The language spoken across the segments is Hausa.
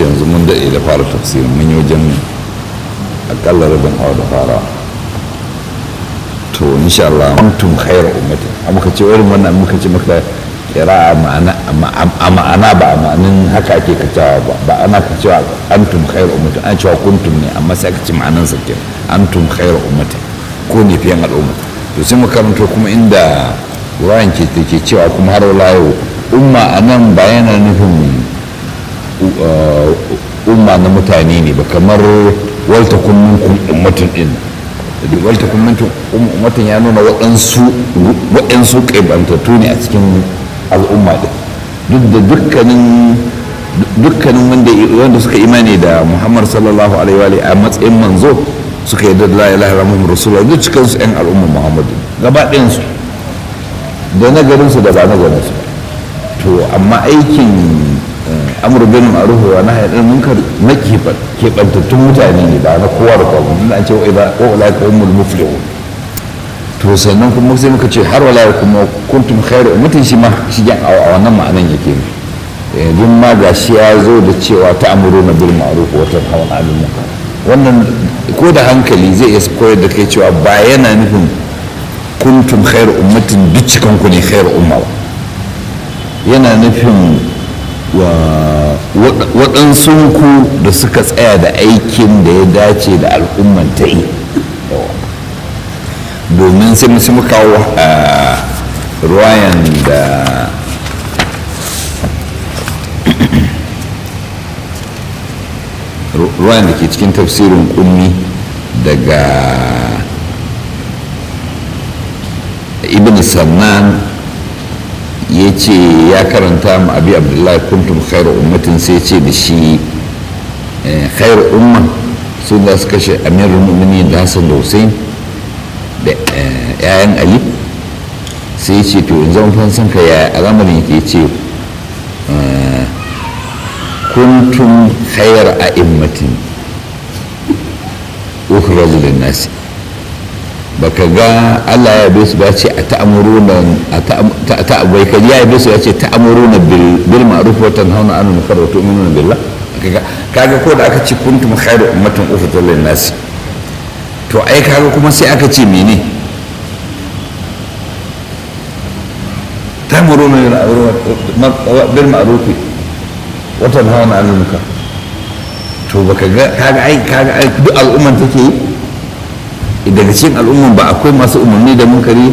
ce yanzu mun daɗe da fara tafsirin mun yi wajen akalla rabin awa da fara to insha Allah kuntum khairu ummati amma muka ce irin wannan muka ce maka kira a ma'ana a ma'ana ba a ma'anin haka ake kacewa ba ba ana kacewa antum khairu ummati an cewa kuntum ne amma sai aka ce ma'anan sa ke antum khairu ummati ko ne fiyan al'umma to sai mu karanto kuma inda ruwayan ke ke cewa kuma har wala yau umma anan ba yana nufin umma na mutane ne ba kamar walta kun minkum ummatun din walta kun minkum ummatun ya nuna waɗansu waɗansu ƙaibantattu ne a cikin al'umma din duk da dukkanin dukkanin wanda wanda suka imani da Muhammad sallallahu alaihi wa a matsayin manzo suka yi da la ilaha illallah rasulullah duk cikin su ɗan al'umma Muhammadu gaba ɗayan su da nagarin su da ba nagarin su to amma aikin amur bin ma'ruf wa nahy anil munkar na keɓantattun mutane ne ba na kowa da kowa mun an ce wa idza wa ulaika humul muflihun to sannan kuma sai muka ce har wala kuma kuntum khairu ummatin shi ma shi a wannan ma'anan yake ne yanzu ma ga shi ya zo da cewa ta amuru na bil ma'ruf wa tanhauna 'anil munkar wannan ko da hankali zai iya koyar da kai cewa ba yana nufin kuntum khairu ummatin duk cikan ku ne khairu umma ba yana nufin waɗansu ku da suka tsaya da aikin da ya dace da al'umman ta yi domin sai musu kawo a ruwayan da ruwayan da ke cikin tafsirin kummi daga ibn sannan ya ce ya karanta mu abi abdullahi kuntum khairu ummatin sai ce da shi khairu umma sun za su kashe amirul mu'minin da hassan da hussein da 'ya'yan ali sai ce to in zama fansan ka ya al'amarin yake ce kuntum khayar a immatin ukhraju lin nasi baka ga Allah ya bai su ba ce a ta'amuruna a ta'abai kaji ya bai su ya ce ta'amuruna bil ma'ruf wa tanhauna 'anil munkar wa tu'minuna billah kaga ko da aka ce kuntum khayru ummatin ukhrijat lin nasi to ai kaga kuma sai aka ce mene tamuruna bil ma'ruf wa tanhauna 'anil munkar to baka ga kaga ai kaga ai duk al'umman take yi daga cikin al'umman ba akwai masu umarni da munkari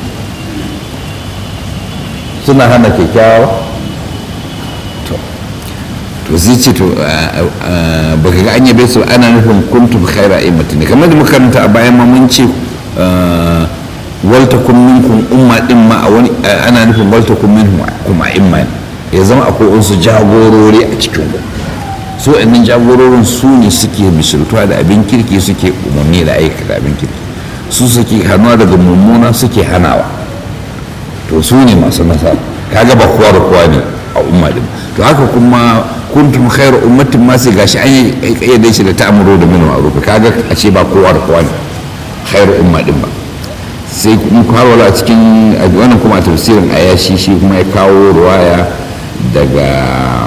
suna hana kyakkyawa to to zai ce to baka ga an yabe su ana nufin kuntum khaira immati ne kamar da muka karanta a bayan ma mun ce walta kun minkum umma din ma a wani ana nufin walta kun minkum kuma imma ya zama akwai wasu jagorori a cikin ku su ɗannan jagororin su ne suke misaltuwa da abin kirki suke umarni da aikata abin kirki su suke hannuwa daga mummuna suke hanawa to su ne masu nasara kaga ba kowa da kowa ne a umma din to haka kuma kuntum khairu ummatin ma sai gashi an yi kayyade shi da ta'amuru da min ma'ruf kaga a ce ba kowa da kowa ne khairu umma din ba sai kuma har wala a cikin wannan kuma a tafsirin ayashi shi kuma ya kawo ruwaya daga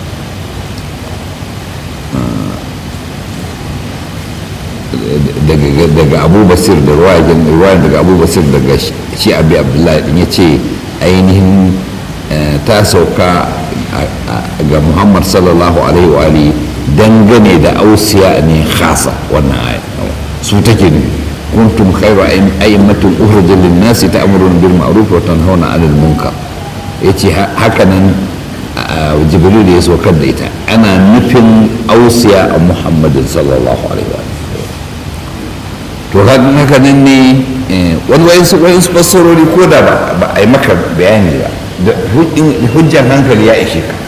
daga abu basir da ruwayan daga abu basir daga shi abi abdullahi din ya ce ainihin ta sauka ga muhammad sallallahu alaihi wa alihi dangane da ausiya ne khasa wannan aya su take ne kuntum khairu a'immatin ukhrijat lin-nasi ta'muruna bil ma'ruf wa tanhauna 'anil munkar yace haka nan jibril ya saukar da ita ana nufin ausiya a muhammadin sallallahu alaihi wa to haka nan ne wani wayansu wayansu fassarori ko da ba a yi maka bayani ba da hujjan hankali ya ishe ka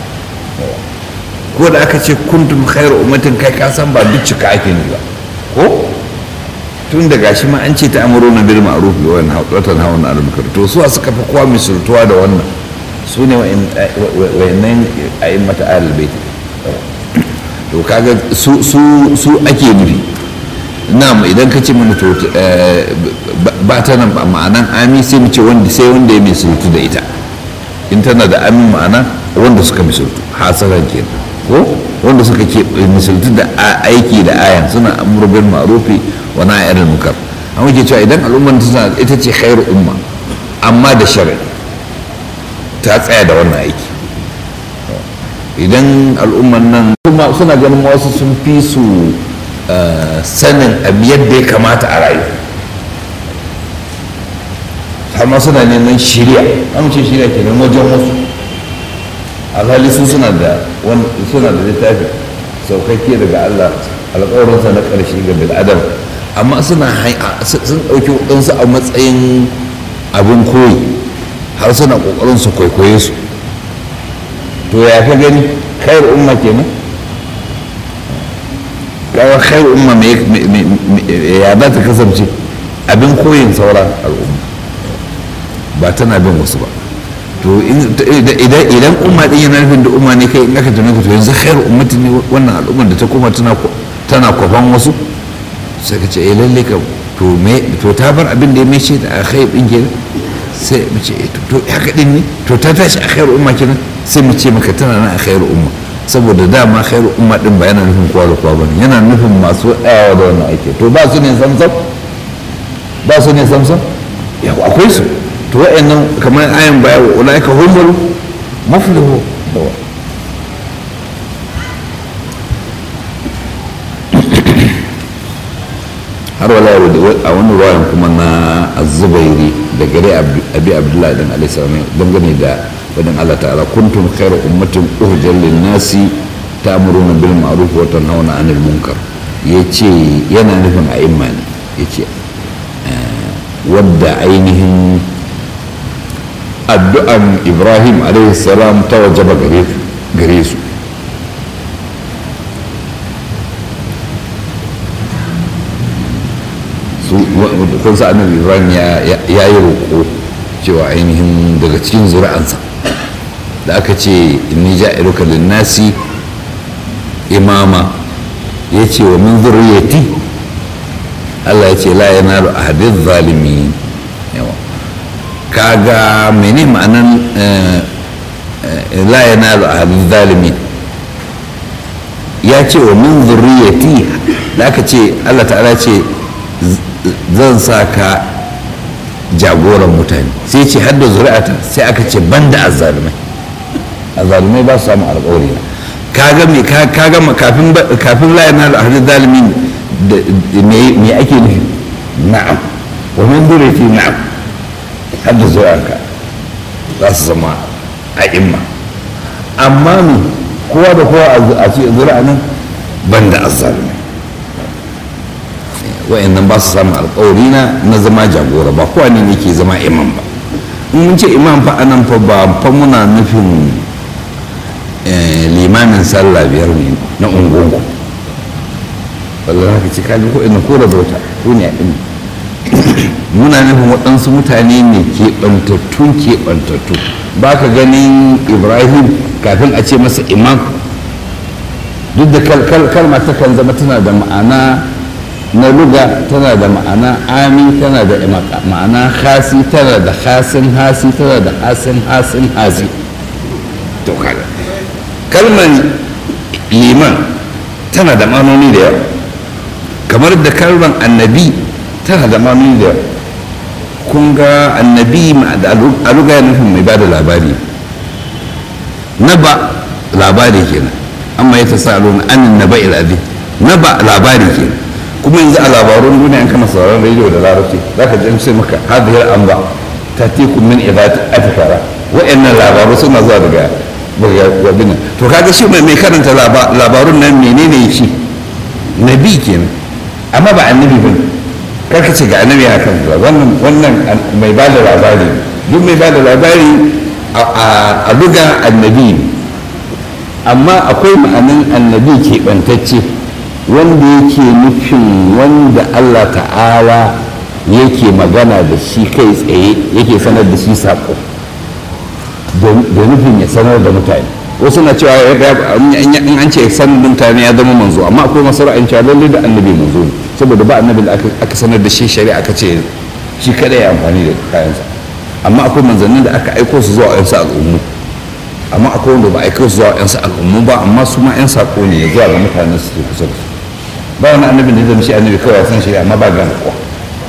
ko da aka ce kuntum khairu ummatin kai ka san ba duk cika ake ne ba ko tun da gashi ma an ce ta amuru na bil ma'ruf wa watan hawan al munkar to su suka fi kowa misaltuwa da wannan su ne wayannan a'immata ahlul bait to kaga su su ake nufi na'am idan ka ce mana to ba ta nan ma'anan ami sai mu ce wanda sai wanda ya misaltu da ita in tana da amin ma'ana wanda suka misaltu hasaran kenan ko wanda suka ke misaltu da aiki da ayan suna amru bil ma'rufi wa nahy anil munkar amma ke cewa idan al'umman ta ita ce khairu umma amma da shari'a ta tsaya da wannan aiki idan al'umman nan kuma suna ganin wasu sun fi su sanin abu yadda ya kamata a rayu har ma suna neman shirya amince shirya ke nan wajen wasu alhali su suna da suna da littafi saukakke daga allah alƙawarinsa na ƙarshe ga bil'adam amma suna sun ɗauki waɗansu a matsayin abin koyi har suna ƙoƙarin su kwaikwaye su to ya ka gani khair umma kenan kawo khair umma ya za ta kasance abin koyin sauran al'umma ba tana bin wasu ba to idan umma din yana nufin da umma ne kai in aka tuna to yanzu khair ummatin ne wannan al'ummar da ta koma tana kwafan wasu sai ka ce eh lalle ka to me to ta bar abin da ya mai ce da khair din kenan sai mu ce to haka din ne to ta tashi a khairu umma kenan sai mu ce maka tana nan a khairu umma saboda dama khairu umma din ba yana nufin kowa da kowa bane yana nufin masu tsayawa da wannan aiki to ba su ne samsam ba su ne samsam ya akwai su to wa'annan kamar ayan baya wa ulaika humul muflihu har wala a wani ruwayan kuma na azubairi da gare abi abdullahi dan alaihi salam dangane da wadin Allah ta'ala kuntum khairu ummatin uhjal lin nasi ta'muruna bil ma'ruf wa tanhauna 'anil munkar yace yana nufin a'imma ne yace wadda ainihin addu'an Ibrahim alaihi salam ta wajaba gare su kun sa annabi ibrahim ya yi roƙo cewa ainihin daga cikin zuri'ansa da aka ce inni ja'iluka linnasi imama ya ce wa min zurriyati Allah ya ce la yanalu ahadiz zalimin yawa kaga mene ma'anan la yanalu ahadiz zalimin ya ce wa min zurriyati da aka ce Allah ta'ala ce zan sa ka jagoran mutane sai ce har da zuri'ata sai aka ce ban da azzalumai azzalumai ba su samu alƙawari na kaga me kaga kafin kafin la yana da hadin zalimi me ake nufi na'am wa min zuriyati na'am har da zuri'anka za su zama a imma amma me kowa da kowa a ce zuri'a nan ban da azzalumai wa'annan ba su samun alkawari na na zama jagora ba kowa ne ke zama imam ba in mun ce imam fa anan fa ba fa muna nufin limamin sallah biyar ne na ungungu wallahi haka ce kaji ko ina ko rabota ko ne a ɗin muna nufin waɗansu mutane ne keɓantattun keɓantattu ba ka ganin ibrahim kafin a ce masa imam duk da kalma takan zama tana da ma'ana na luga tana da ma'ana ami tana da ma'ana hasi tana da hasin hasi tana da hasin hasin hasi to kaga kalmar liman tana da ma'anoni da yawa kamar da kalmar annabi tana da ma'anoni da yawa kun ga annabi a luga ya nufin mai bada labari na ba labari kenan amma ya ta sa anin na ba'il azim na ba labari kenan kuma yanzu a labarun duniya in kana sauraron rediyo da larabci za ka ji sai maka hadiyar an ba ta teku min idati atikara wa'annan labaru suna zuwa daga wabina to kaga shi mai karanta labarun nan menene shi nabi kenan amma ba annabi bane karka ce ga annabi ya kan wannan wannan mai ba da labari duk mai ba da labari a luga annabi ne amma akwai ma'anin annabi keɓantacce wanda yake nufin wanda Allah ta'ala yake magana da shi kai tsaye yake sanar da shi saƙo da nufin ya sanar da mutane wasu na cewa in an ce sanar da mutane ya zama manzo amma akwai masu ra'ayin cewa lallai da annabi manzo ne saboda ba annabi da aka sanar da shi shari'a aka ce shi kada ya amfani da kayansa amma akwai manzannin da aka aiko su zuwa yansu al'ummu amma akwai wanda ba a kai su zuwa yan sa al'ummu ba amma su ma yan sako ne zuwa ga mutanen su ke kusa da su ba wani annabin da zai shi annabi kawai san shi amma ba gane kowa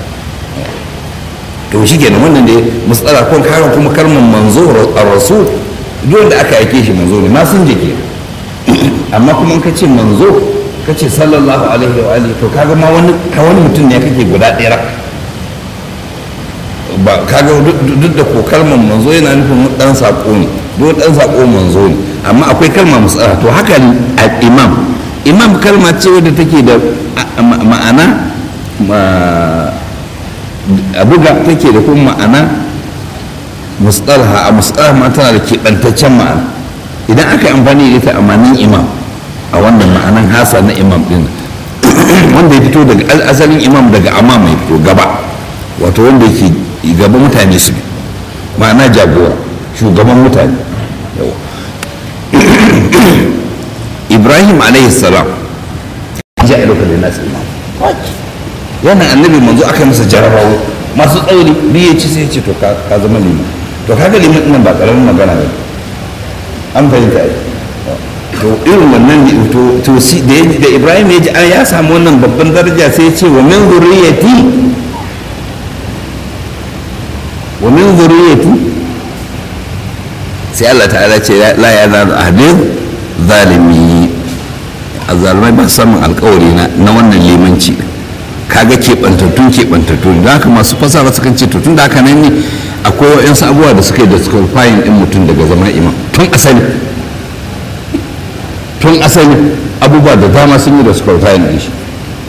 to shi kenan wannan da matsala ko karin kuma kalmar manzo a rasu duk wanda aka aike shi manzo ne ma sun jike amma kuma in ka ce manzo ka ce sallallahu alaihi wa alihi to kaga ma wani ka wani mutum ne kake guda ɗaya ba kaga duk da ko kalmar manzo yana nufin dan sako ne duk dan sako manzo ne amma akwai kalma matsala to haka imam imam kalma ce wadda take da ma'ana a buga take da kuma ma'ana mustalha a mustalha ma tana da keɓantaccen ma'ana idan aka yi amfani da ita a manin imam a wannan ma'anan hasa na imam din wanda ya fito daga asalin imam daga amma mai fito gaba wato wanda yake gaba mutane su ma'ana jagora shugaban mutane ibrahim alaihi salam ja a lokacin nasu imam yana annabi manzo aka masa jarabawa masu tsauri biye ci sai ce to ka zama liman to kaga liman ɗin ba ƙaramin magana ne an fahimta ai to irin wannan ne to to si da da Ibrahim ya ji an ya samu wannan babban daraja sai ya ce wa min zurriyati wa min zurriyati sai Allah ta'ala ce la ya zalu ahdin zalimi azzalumai ba samun alkawari na wannan limanci kaga keɓantattun keɓantattu da haka masu fasara sukan ce to tun da haka nan ne akwai wa'yansu abubuwa da suka yi da disqualifying ɗin mutum daga zama imam tun asali tun asali abubuwa da dama sun yi da disqualifying ɗin shi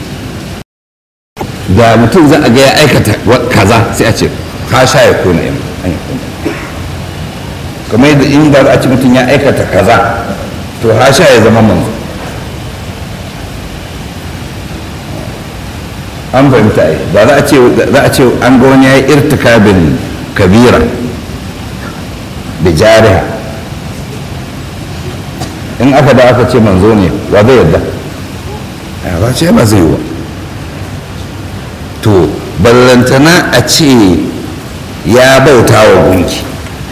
da mutum za a ga ya aikata kaza sai a ce ka sha ya kona imam kamar yadda in ba a ci mutum ya aikata kaza to ha sha ya zama manzo an fahimta ai ba za a ce za a ce an ga wani ya yi irtikabin kabira da jariha in aka da aka ce manzo ne wa zai yadda a ba ce ba zai yi wa to ballantana a ce ya bauta wa gunki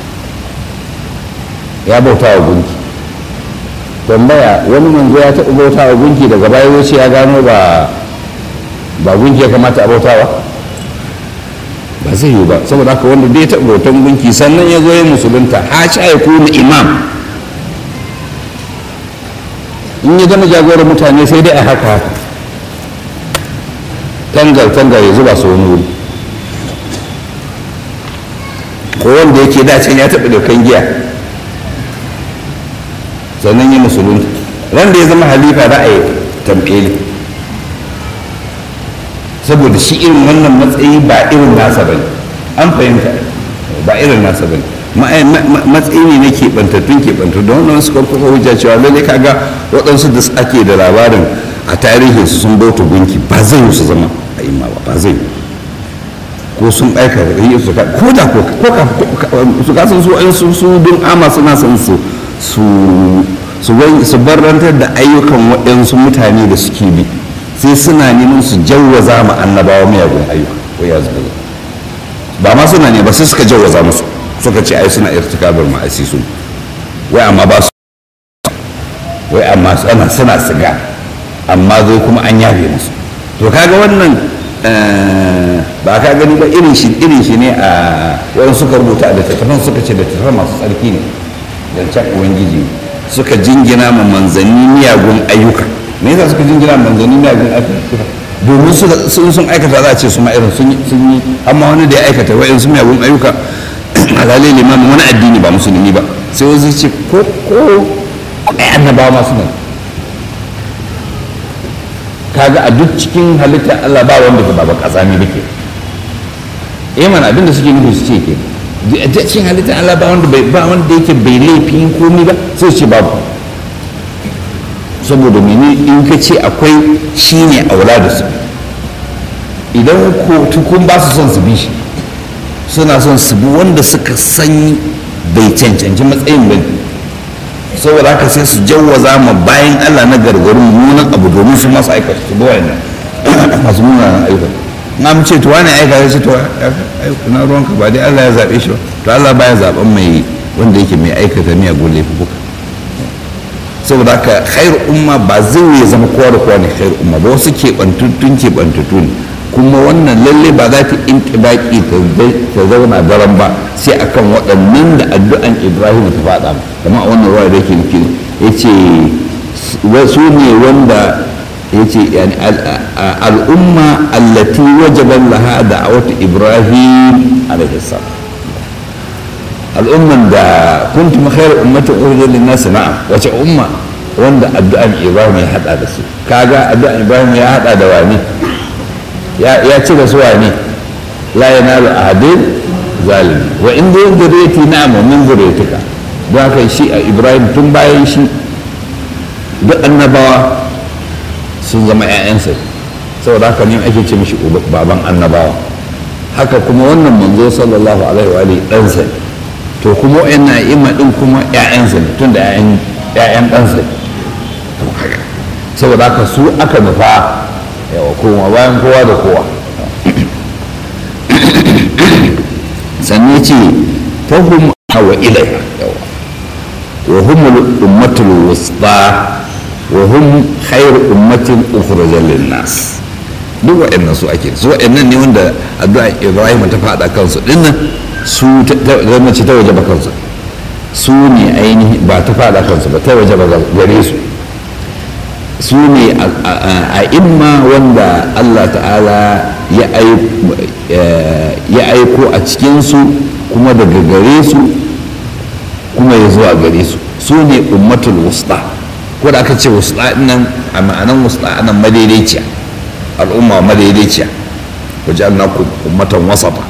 ya bauta wa gunki tambaya wani manzo ya taɓa bauta wa gunki daga baya wuce ya gano ba ba gunki ya kamata a bautawa ba zai yiwu ba saboda haka wanda dai taɓa bautan gunki sannan ya zo ya musulunta ha sha ya kuna imam in ya zama jagorar mutane sai dai a haka haka tangar tangar ya zuba su wani wuri ko wanda yake dacen ya taɓa daukan giya sannan ya musulunta ran da ya zama halifa za a yi tamɓeli saboda shi irin wannan matsayi ba irin nasa bane an fahimta ba irin nasa bane matsayi ne na keɓantattun keɓantattu da wannan suka kuka hujja cewa lalle kaga waɗansu da ake da labarin a tarihin su sun bauta gunki ba zai yi su zama a imma ba ba zai yi ko sun aika yi su ka ko da ko su kasan su an su bin ama suna son su su su barantar da ayyukan waɗansu mutane da suke bi sai suna neman su jawwaza ma annabawa miyagun ayyuka ko ya zuba ba ma suna ne ba sai suka jawwaza musu suka ce ai suna irtikabar ma'asi su wai amma ba su wai amma suna suna siga amma zai kuma an yafe musu to kaga wannan ba ka gani ba irin shi irin shi ne a wani suka rubuta da tattafan suka ce da tattafan masu tsarki ne zancen ubangiji suka jingina ma manzanni miyagun ayyuka me yasa suka jingina manzanni miyagun ayyuka domin sun sun aikata za a ce su ma irin sun yi amma wani da ya aikata wa'in su miyagun ayyuka alalai limamin wani addini ba musulmi ba sai wasu ce ko ko ai annabawa masu nan kaga a duk cikin halittar Allah ba wanda ke baba kazami ba ke eh mana abinda suke nufi su ce ke a cikin halittar Allah ba wanda bai ba wanda yake bai laifin komai ba sai su ce babu saboda mene in ka ce akwai shine aula da su idan ko tukun ba su son su bi shi suna son su bi wanda suka san bai cancanci matsayin ba saboda haka sai su jawwaza ma bayan Allah na gargarin munan abu domin su masu aikata su bawa yana masu munanan ayyuka na mu ce to wani aika ya ce to na ruwanka ba dai Allah ya zaɓe shi ba to Allah baya zaɓen mai wanda yake mai aikata miyagun laifuka saboda haka khairu umma ba zai ya zama kowa da kowa ne khairu umma ba wasu keɓantattun keɓantattu ne kuma wannan lalle ba za ta inƙibaki ta zauna daren ba sai akan waɗannan da addu'an ibrahim ta faɗa kamar a wannan ruwa da yake nufi ya ce su ne wanda ya ce al'umma allati wajaban laha da a wata ibrahim alaihi al'umman da kuntum khairu ummatin ukhrijat lin-nas na'am wace umma wanda addu'an Ibrahim ya hada da su kaga addu'an Ibrahim ya hada da wani ya ya ci da su wani la yanalu ahadin zalimi wa in dai zuriyati na'am wa min zuriyatika don haka shi a Ibrahim tun bayan shi duk annabawa sun zama 'ya'yansa saboda haka ne ake ce mishi baban annabawa haka kuma wannan manzo sallallahu alaihi wa alihi ɗansa ne to kuma wa'yan na'ima ɗin kuma 'ya'yansa ne tun da 'ya'yan ɗansa ne saboda haka su aka nufa yawa kuma bayan kowa da kowa sannan ce fahim hawa ilaiha yawa wa humul ummatul wusta wa hum khairu ummatin ukhrijal lin nas duk wa'annan su ake su wa'annan ne wanda addu'a Ibrahim ta faɗa kansu dinnan su zama ce ta waje ba kansu su ne ainihi ba ta fada kansu ba ta waje ba gare su su ne a imma wanda allah ta'ala ya aiko a cikinsu kuma daga gare su kuma ya zuwa gare su su ne ummatul wusta ko da aka ce wusta nan a ma'anan wusta nan madaidaiciya al'umma madaidaiciya wajen na ummatan wasata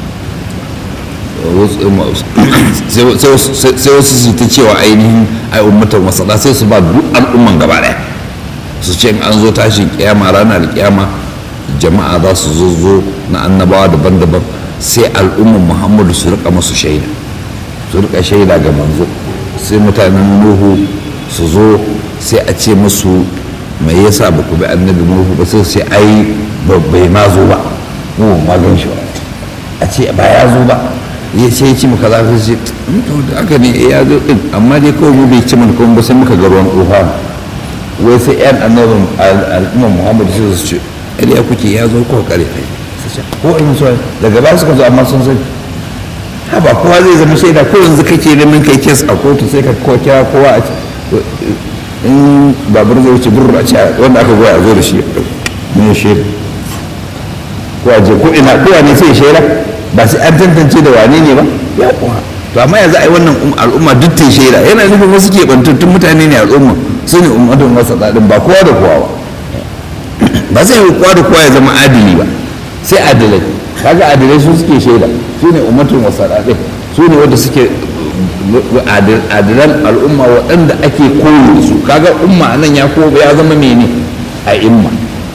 sai wasu su ta cewa ainihin ai ummatan wasada sai su ba duk al'umman gaba daya su ce an zo tashin kiyama ranar kiyama jama'a za su zo zo na annabawa daban-daban sai al'umman muhammadu su rika masu shaida su rika shaida ga manzo sai mutanen nuhu su zo sai a ce musu mai yasa ba ku bi annabi nuhu ba sai sai ai bai ma zo ba mu ma gan shi ba a ce ba ya zo ba ya sai ci muka za su ce to da aka ne ya zo din amma dai kawai mu bai ci mana kuma ba sai muka ga ruwan tsofa wai sai yan annabin al'ummar muhammadu sai su ce ya kuke ya zo ko kare kai ko in so daga ba suka zo amma sun sani ha ba kowa zai zama shaida ko yanzu kake neman kai kes a kotu sai ka ko kira kowa a in babur zai wuce burru a ce wanda aka goya a zo da shi ne shaida ko a je ko ina ko ne sai shaida ba sai an tantance da wane ne ba ya kuwa to amma yanzu ai wannan al'umma duk ta shaida yana nufin wasu ke bantattun mutane ne al'umma su ne ummatun wasa ɗaɗin ba kowa da kowa ba ba zai yi kowa da kowa ya zama adili ba sai adilai kaga adilai su suke shaida su ne ummatun wasa ɗaɗin su ne wanda suke adilan al'umma waɗanda ake koyi da su kaga umma nan ya ko ya zama mene a imma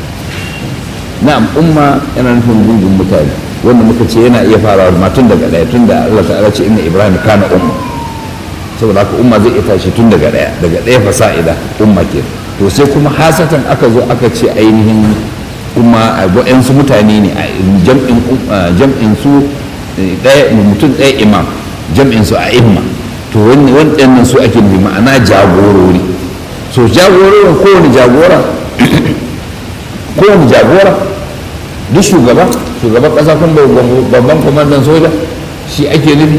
na'am umma yana nufin gungun mutane wanda muka ce yana iya farawa ma tun daga ɗaya tun da Allah ta'ala ce inna Ibrahim kana umma saboda haka umma zai iya tashi tun daga ɗaya daga ɗaya fasa'ida umma ke to sai kuma hasatan aka zo aka ce ainihin umma a waɗansu mutane ne a jam'in jam'in su ɗaya mutum ɗaya imam jam'in su a imma to waɗannan su ake nufi ma'ana jagorori so jagororin kowane jagora kowane jagora duk shugaba shugaban kasa kun babban kwamandan soja shi ake nufi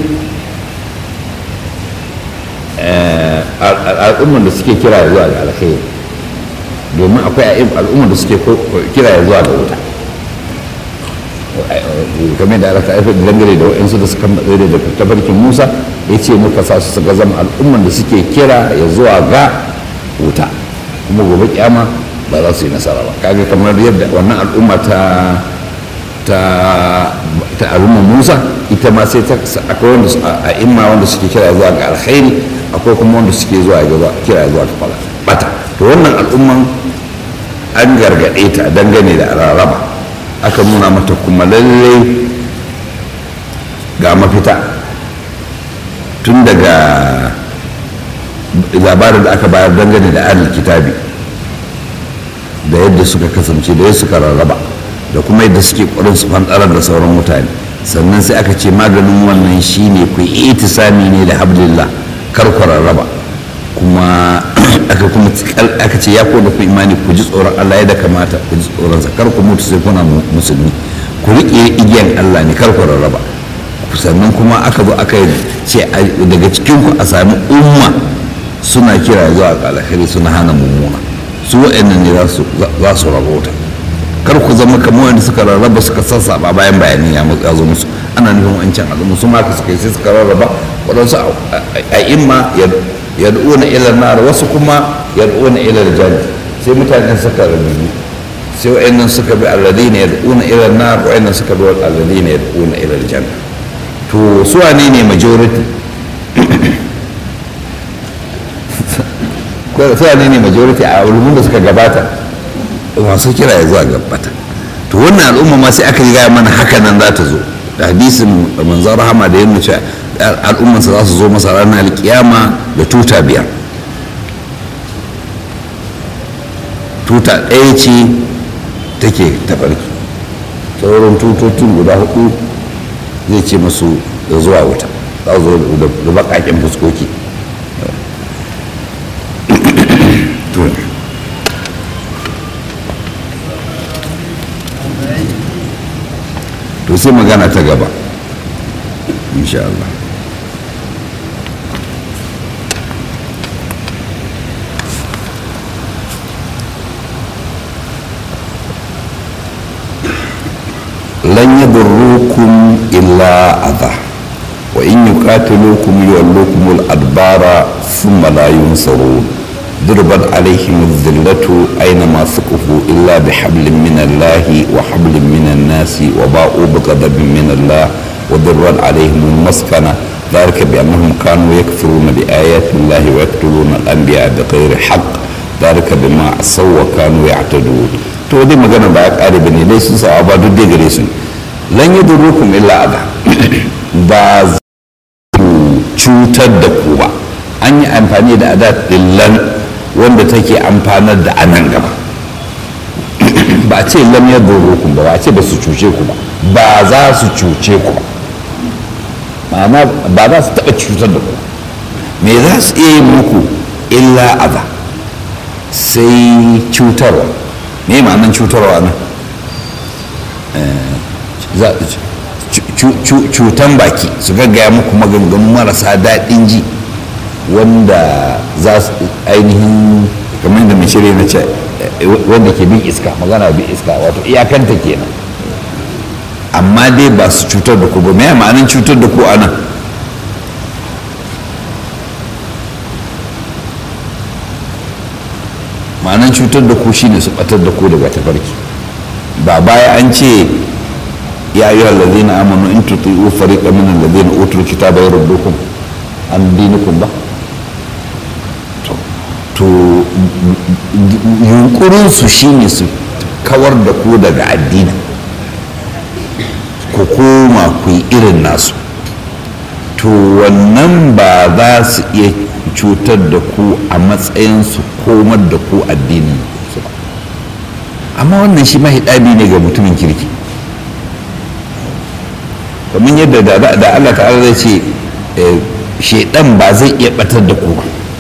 al'ummar da suke kira zuwa ga alkhairi domin akwai al'ummar da suke kira zuwa ga wuta kamar da aka haifar da dangane da wa'insu da suka matsayi da tafarkin musa ya ce muka sa su suka zama al'ummar da suke kira ya zuwa ga wuta kuma gobe kyama ba za su yi nasara ba kaga kamar yadda wannan al'umma ta ta ta al'umma musa ita ma sai ta akwai wanda a imma wanda suke kira zuwa ga alkhairi akwai kuma wanda suke zuwa ga kira zuwa ga bata to wannan al'umman an gargaɗe ta dangane da rarraba aka nuna mata kuma lalle ga mafita tun daga labarin da aka bayar dangane da ahlul kitabi da yadda suka kasance da yadda suka rarraba da kuma yadda suke ƙwarin su fantarar da sauran mutane sannan sai aka ce maganin wannan shine ku yi itisami ne da hablillah kar ku rarraba kuma aka kuma aka ce ya ko da ku imani ku ji tsoron Allah yadda kamata ku ji tsoron sa kar ku mutu sai kuna musulmi ku riƙe igiyan Allah ne kar ku rarraba sannan kuma aka zo aka ce daga cikin ku a sami umma suna kira zuwa ga alkhairi suna hana mummuna su waɗannan ne za su rabota kar ku zama kamar wanda suka rarraba suka sassaba bayan bayanin ya zo musu ana nufin wancan al'umma su maka suka yi sai suka rarraba waɗansu a imma yad'una ila nar wasu kuma yad'una ila aljanna sai mutanen suka rabu sai wa'annan suka bi alladhina yad'una ila nar wa'annan suka bi alladhina yad'una ila aljanna to su wane ne majority su wane ne majority a ulumun da suka gabata masu kira ya zuwa gabata to wannan al'umma ma sai aka yi gaya mana haka nan za ta zo da hadisin manzon rahama da yana cewa al'ummansa za su zo masa ranar alkiyama da tuta biyar tuta ɗaya ce take tafarki sauran tutotun guda hudu zai ce masu da zuwa wuta za zo da baƙaƙen fuskoki to sai magana ta gaba insha Allah lan yadurrukum illa adha wa in yuqatilukum yuwallukum al-adbara thumma la yunsarun ضربت عليهم الذلة أينما ثقفوا إلا بحبل من الله وحبل من الناس وباءوا بغضب من الله وضربت عليهم المسكنة ذلك بأنهم كانوا يكفرون بآيات الله ويقتلون الأنبياء بغير حق ذلك بما عصوا وكانوا يعتدون to dai magana ba ya kare bane dai sun sa ba duk dai gare su lan yadurukum illa adha ba cutar da ku ba an yi amfani da adat dillan wanda take amfanar da anan gaba ba ce lam yadurukum ba ba ce ba su cuce ku ba ba za su cuce ku ba ma'ana ba za su taɓa cutar da ku me za su iya yin muku illa aza sai cutarwa me ma'anan cutarwa nan cutan baki su gaggaya muku maganganu marasa daɗin ji wanda za su ainihin kamar da mai shirya na ce wanda ke bin iska magana bin iska wato iyakanta kenan amma dai ba su cutar da ku ba me ma'anin cutar da ku a nan ma'anin cutar da ku shine su batar da ku daga tafarki ba baya an ce ya ayyuha allazina amanu in tuti'u fariqan min allazina utul kitaba yaruddukum an dinikum ba to yunkurin su shine su kawar da ku daga addini ku koma ku yi irin nasu to wannan ba za su iya cutar da ku a matsayin su komar da ku addinin su ba amma wannan shi mahidabi ne ga mutumin kirki kamar yadda da Allah ta'ala zai ce shaidan ba zai iya batar da ku ba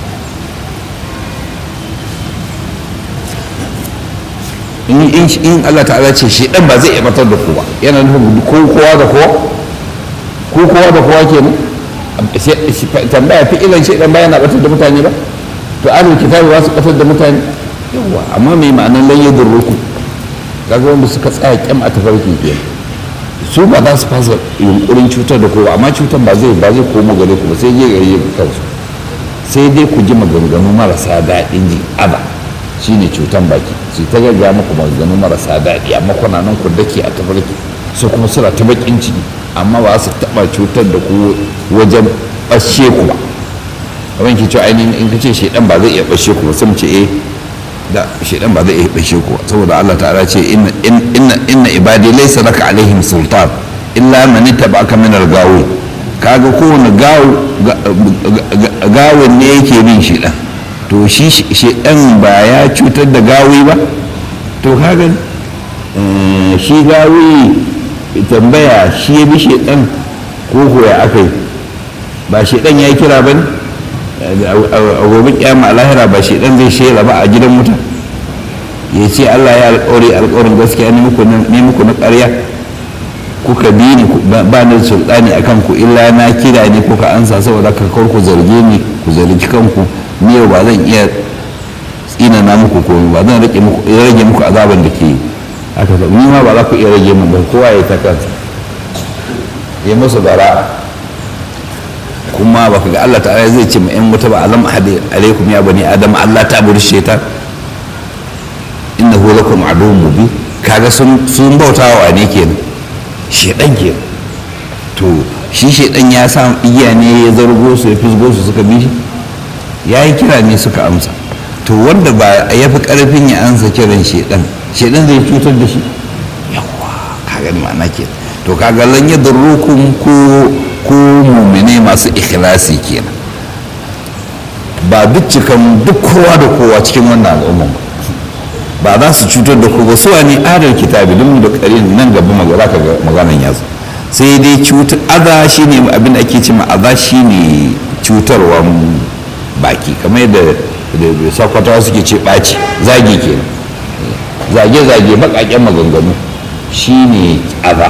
in Allah ta'ala ce shaidan ba zai iya batar da ku ba yana nufin ko kowa da kowa ko kowa da kowa kenan tambaya fi ilan shaidan ba yana batar da mutane ba to ahlul kitabi ba su batar da mutane yawa amma mai ma'anar lan yadurruku kaga wanda suka tsaya kyam a tafarki kenan su ba za su fasa yunkurin cutar da kowa amma cutar ba zai ba zai komo gare ku ba sai je gare kansu sai dai ku ji maganganu marasa daɗin ji aza shine cutan baki su ta gaggawa muku maganganu marasa daɗi amma kuna nan ku dake a tafarki su kuma suna ta bakin ciki amma ba su taɓa cutar da ku wajen ɓashe ku ba kamar ke cewa ainihin in ka ce shaidan ba zai iya ɓashe ku ba sai mu ce eh da shaidan ba zai iya ɓashe ku saboda Allah ta'ala ce inna inna ibadi laysa laka alaihim sultan illa man ittaba'aka min al-gawi kaga kowane gawo gawon ne yake bin shaidan to shi shaidan ba ya cutar da gawi ba to kaga shi gawi tambaya shi ya bi shedan ko ko ya aka yi ba shedan ya yi kira ba ne a gobe kyama lahira ba shedan zai shela ba a gidan mutum ya ce allah ya alƙawari alƙawarin gaskiya ne muku na ƙarya kuka bi ni ba ni sultani a kanku illa na kira ne kuka ansa saboda ka kawar ku zarge ni ku zargi kanku ni yau ba zan iya tsina na muku komai ba zan rage muku azaban da ke haka ba ni ma ba za ku iya rage min ba kowa ya ta kansa ya musu bara kuma ba ka ga Allah ta'ala zai ce ma yan wuta ba alam ahadi alaikum ya bani adam Allah ta buri shaitan innahu lakum aduwwun mubin kaga sun sun bautawa ne kenan shedan kenan to shi shedan ya sa igiya ne ya zargo su ya fisgo su suka bi shi ya yi kira ne suka amsa to wanda ba ya fi karfin ya ansa kiran shedan shedan zai cutar da shi yawa kaga ma'ana ke to kaga lan ya darrukum ko ko mumine masu ikhlasi kenan ba duk cikan duk kowa da kowa cikin wannan al'umma ba ba za su cutar da ku ba su ne adar kitabi don da karin nan gaba magana ka maganan ya zo sai dai cutar aza shine abin da ake cewa aza shine cutarwa baki kamar yadda da sakwatawa suke ce ɓaci zagi kenan zage-zage baƙaƙen maganganu shine aza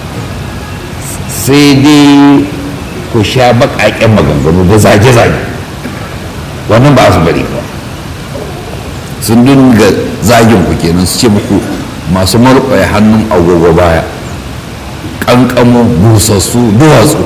sai dai ku sha baƙaƙen maganganu da zage-zage wannan ba su bari ba sun dinga zagin ku kenan su ce muku masu marƙwaye hannun agogo baya ƙanƙamo busassu duwatsu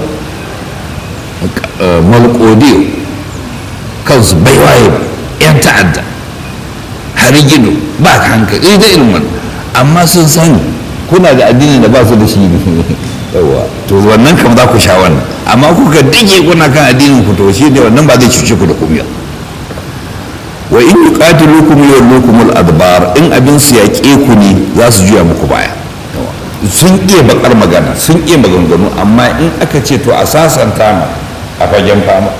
malƙodiyo kansu bai waye ba 'yan ta'adda hari gido ba ka hankali da ilmin amma sun sani kuna da addini da ba su da shi yawa to wannan kam za ku sha wannan amma kuka dage kuna kan addinin ku to shi da wannan ba zai cuce ku da kumiyar wa in yuqatilukum yawlukum al-adbar in abin su yaƙe ku ne za su juya muku baya sun iya bakar magana sun iya maganganu amma in aka ce to a sasanta ma a fagen fama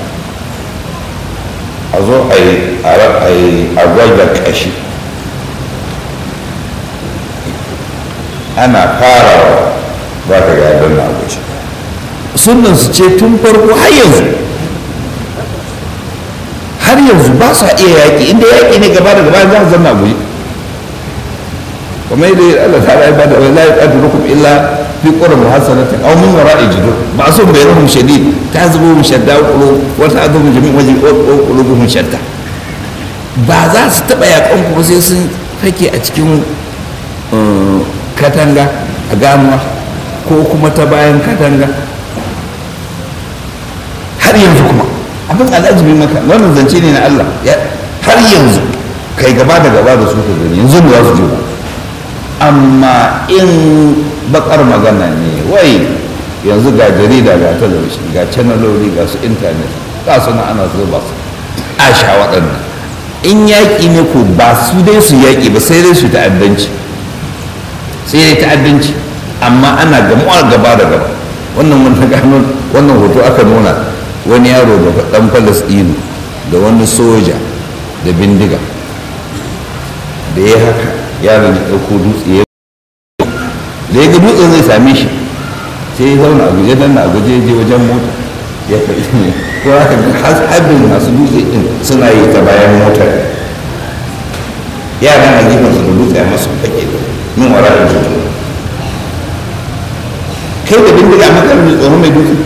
a zo a yi a gwagwa ƙashi ana farawa ba ka ga yadda na abuci sunan su ce tun farko har yanzu har yanzu ba sa iya yaƙi inda yaƙi ne gaba da gaba za su zama guri kuma yadda Allah ta rai ba da wani layi ƙadu rukum illa fi ƙura muhassanata aw min wara'i jidur ba sun bai rahum shadid ta zubo mu shadda ƙulu wata azubu jami'in wajen ƙulubuhum shadda ba za su taɓa yaƙan ku sai sun fake a cikin katanga a ganuwa ko kuma ta bayan katanga har yanzu kuma abin al'ajibi maka wannan zance ne na Allah har yanzu kai gaba da gaba da su ka gani yanzu ba za su je ba amma in bakar magana ne wai yanzu ga jarida ga talabishin ga canaloli ga su intanet ga su na ana zuba su a sha waɗannan in yaƙi ne ko ba su dai su yaƙi ba sai dai su ta'addanci sai dai ta'addanci amma ana gamuwa gaba da gaba wannan wanda gano wannan hoto aka nuna wani yaro da dan falastinu da wani soja da bindiga da ya haka yaron ya ɗauko dutse ya da ya ga dutsen zai same shi sai ya zauna a guje dan a guje je wajen mota ya faɗi ne ko haka harbin masu dutse din suna yi ta bayan motar yaran a gefen su da dutse a masu fake da min wara da dutse kai da bindiga a makarar mai tsoron mai dutse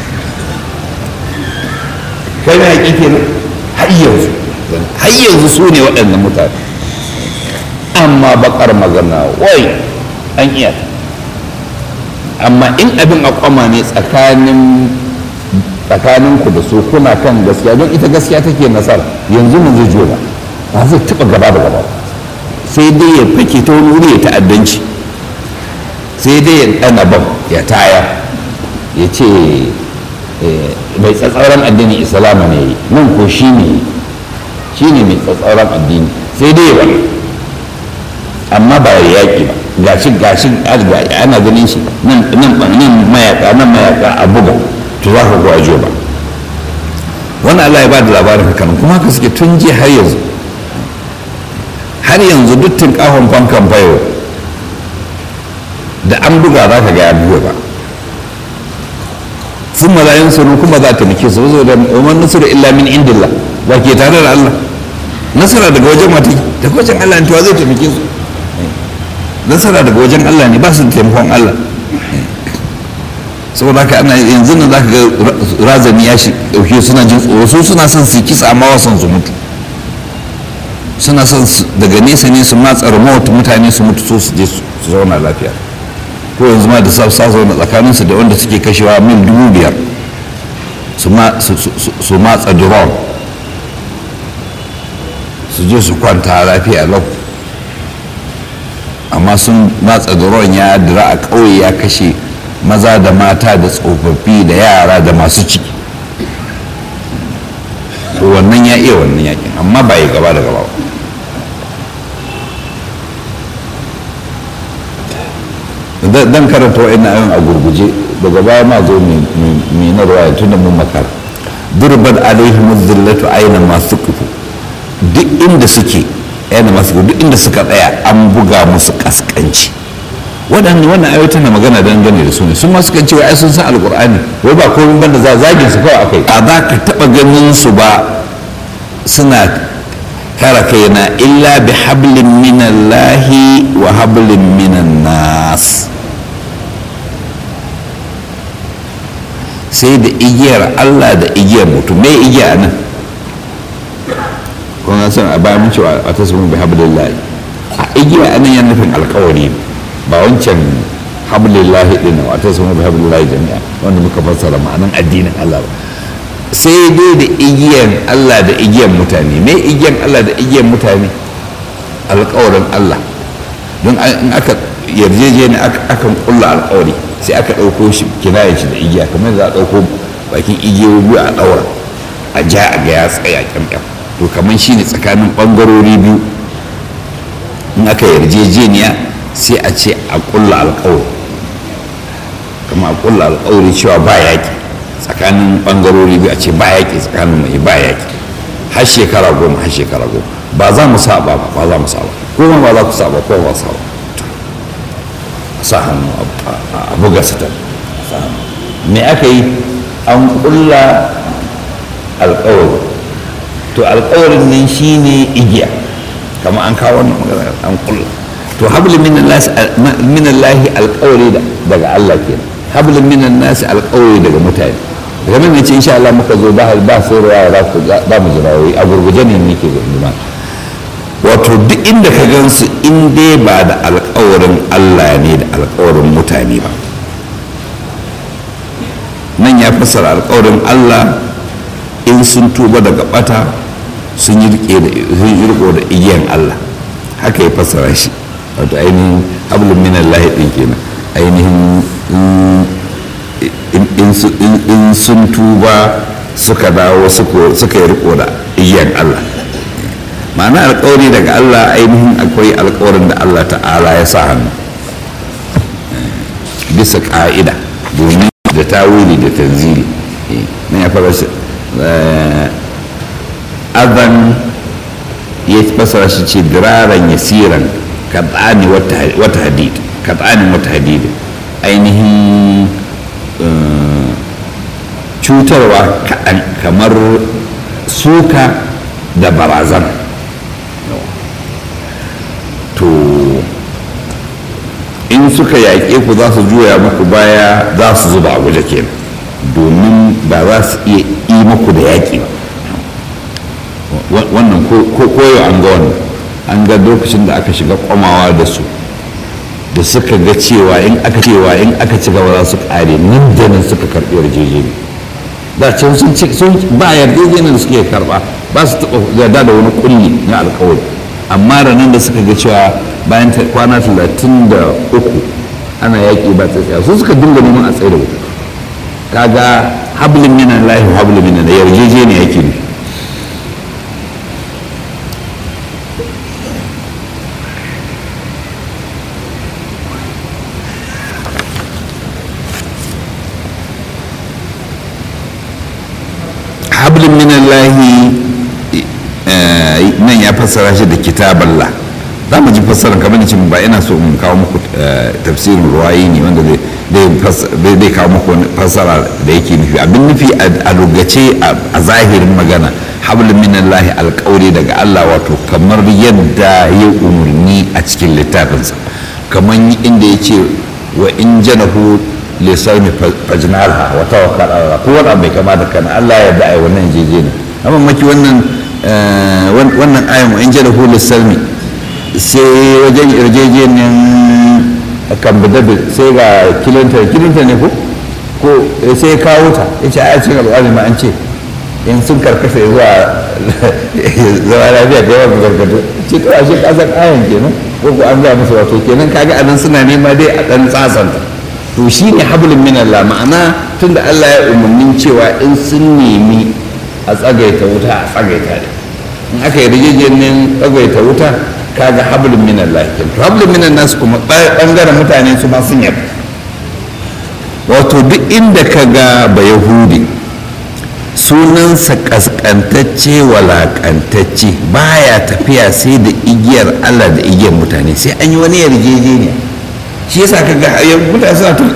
kai na yaƙi kenan har yanzu har yanzu su ne waɗannan mutane amma bakar magana wai an iya amma in abin a kwama ne tsakanin tsakaninku da su kuna kan gaskiya don ita gaskiya take nasara yanzu mun zai jona ba zai taɓa gaba da gaba sai dai ya fake ta wani wuri ya ta'addanci sai dai ya ɗana bam ya taya ya ce mai tsatsauran addinin islama ne nan ko shi ne shi ne mai tsatsauran addini sai dai ba amma ba ya yaƙi ba gashi gashi ana ganin shi nan nan mayaka nan mayaka a buga to za ka ko ajo ba wani Allah ya ba da labarin hakan kuma haka suke tun ji har yanzu har yanzu duk kahon fankan bayo da an buga za ka ga ya buga ba sun malayin sunu kuma za ta nake su zo da umar nasara illa min indillah ba ke tare da Allah nasara daga wajen mata daga wajen Allah ne to zai taimake su nasara daga wajen Allah ne ba su da taimakon Allah saboda haka ana yanzu nan za ka ga razani ya shi dauke suna jin tsoro su suna son su kisa amma wasan su mutu suna son daga nesa ne su matsa remote mutane su mutu so su je su zauna lafiya ko yanzu ma da sa zauna tsakaninsu da wanda suke kashewa mil dubu biyar su matsa drone su je su kwanta lafiya lau amma sun matsa drone ya dira a ƙauye ya kashe maza da mata da tsofaffi da yara da masu ciki wannan ya iya wannan yakin amma ba ya gaba da gaba ba dan karanta wa'in ayon a gurguje daga baya ma zo mai na ruwa tun da mun makara durban alaihim zillatu aina masu kufu duk inda suke aina masu duk inda suka tsaya an buga musu kaskanci waɗanda wannan ayoyi tana magana dangane da su ne sun ma sukan cewa ai sun san alƙur'ani wai ba komai banda za zagin su kawai akai a za ka taɓa ganin su ba suna kara kaina illa bi hablin minallahi wa hablin minan nas sai da igiyar Allah da igiyar mutum me igiya nan kuma san a bayan cewa a tasmin bi hablillahi a igiya anan yana nufin alkawari ba wancan hablillahi din wa tasmin bi hablillahi jami'a wanda muka fassara ma'anan addinin Allah ba sai dai da igiyan Allah da igiyan mutane me igiyan Allah da igiyan mutane alkawarin Allah don in aka yarjejeni akan kulla alkawari sai aka ɗauko shi kinayen shi da igiya kamar za a ɗauko bakin igiyoyi biyu a ɗaura a ja a ga ya tsaya kyamkyam to kamar shi ne tsakanin ɓangarori biyu in aka yarjejeniya sai a ce a kulla alkawari kamar a kulla alkawari cewa ba yaƙi tsakanin bangarori biyu a ce ba yaƙi tsakanin mai ba yaƙi har shekara goma har shekara goma ba za mu saba ba ba za mu saba kuma ba za ku saba ko ba saba sa hannu a buga sitar me aka yi an kulla alƙawari to alƙawarin nan shine igiya kamar an kawo wannan magana an kulla to hablin minallahi alƙawari daga Allah kenan hablin minan nasi alƙawari daga mutane daga nan ce insha Allah muka zo ba ba sai ruwa za ku ba mu jirawoyi a gurguje ne nake gurguma wato duk inda ka gansu in dai ba da alƙawarin Allah ne da alƙawarin mutane ba nan ya fassara alƙawarin Allah in sun tuba daga bata sun yi riko da igiyan Allah haka ya fassara shi wato ainihin hablum minallahi din kenan ainihin in sun tuba suka dawo suka yi riko da igiyan Allah ma'ana alkawari daga Allah ainihin akwai alkawarin da Allah ta'ala ya sa hannu bisa ka'ida domin da tawili da tanzili na ya fara azan ya fasara shi ce diraran yasiran katsani wata hadid katsanin wata hadid ainihin cutarwa kaɗan kamar suka da barazan to in suka yaƙe ku za su juya muku baya za su zuba a guje kenan domin ba za su iya yi muku da yaƙi ba wannan koyo an ga wannan an ga lokacin da aka shiga kwamawa da su da suka ga cewa in aka cewa in aka ci gaba za su kare nan da nan suka karɓi yarjejeni da can sun ci sun ba yarjejenin da suke karɓa ba su taɓa yarda da wani kulli na alkawari amma ranar da suka ga cewa bayan kwana talatin da uku ana yaƙi ba tsaye su suka dinga neman a tsaye da wuta kaga hablin minan lahi hablin minan da yarjejeni yake ne hablin minan lahi nan ya fassara shi da kitaballah za mu ji fassarar kamar da ce ba ina so in kawo muku tafsirin ruwayi ne wanda zai kawo muku fassara da yake nufi abin nufi a lugace a zahirin magana hablu minallahi alƙawari daga Allah wato kamar yadda ya umarni a cikin littafinsa kamar inda ya ce wa in janahu lisarmi fajnalha wa tawakkal ala ko wani bai kama da kana Allah ya yarda ai wannan jeje ne amma maki wannan wannan ayan wa in janahu lisarmi sai wajen yarjejeniyar kambadabi sai ga kilinta kilinta ne ko ko sai ya kawo ta ya ce a cikin al'adu ma an ce in sun karkasa zuwa zama lafiya da yawan karkatu ce to ashe kasar ayan kenan ko ko an gaya musu wato kenan kaga anan suna nema dai a dan tsasanta to shine hablum min Allah ma'ana tunda Allah ya umarnin cewa in sun nemi a tsagaita wuta a tsagaita ne in aka yi rijiyoyin tsagaita wuta kaga hablum min Allah kenan to hablum min nas kuma bangaren mutane su ma sun yarda wato duk inda ka ga ba yahudi sunansa kaskantacce walakantacce baya tafiya sai da igiyar Allah da igiyar mutane sai an yi wani yarjejeniya shi yasa ka ga mutane suna ta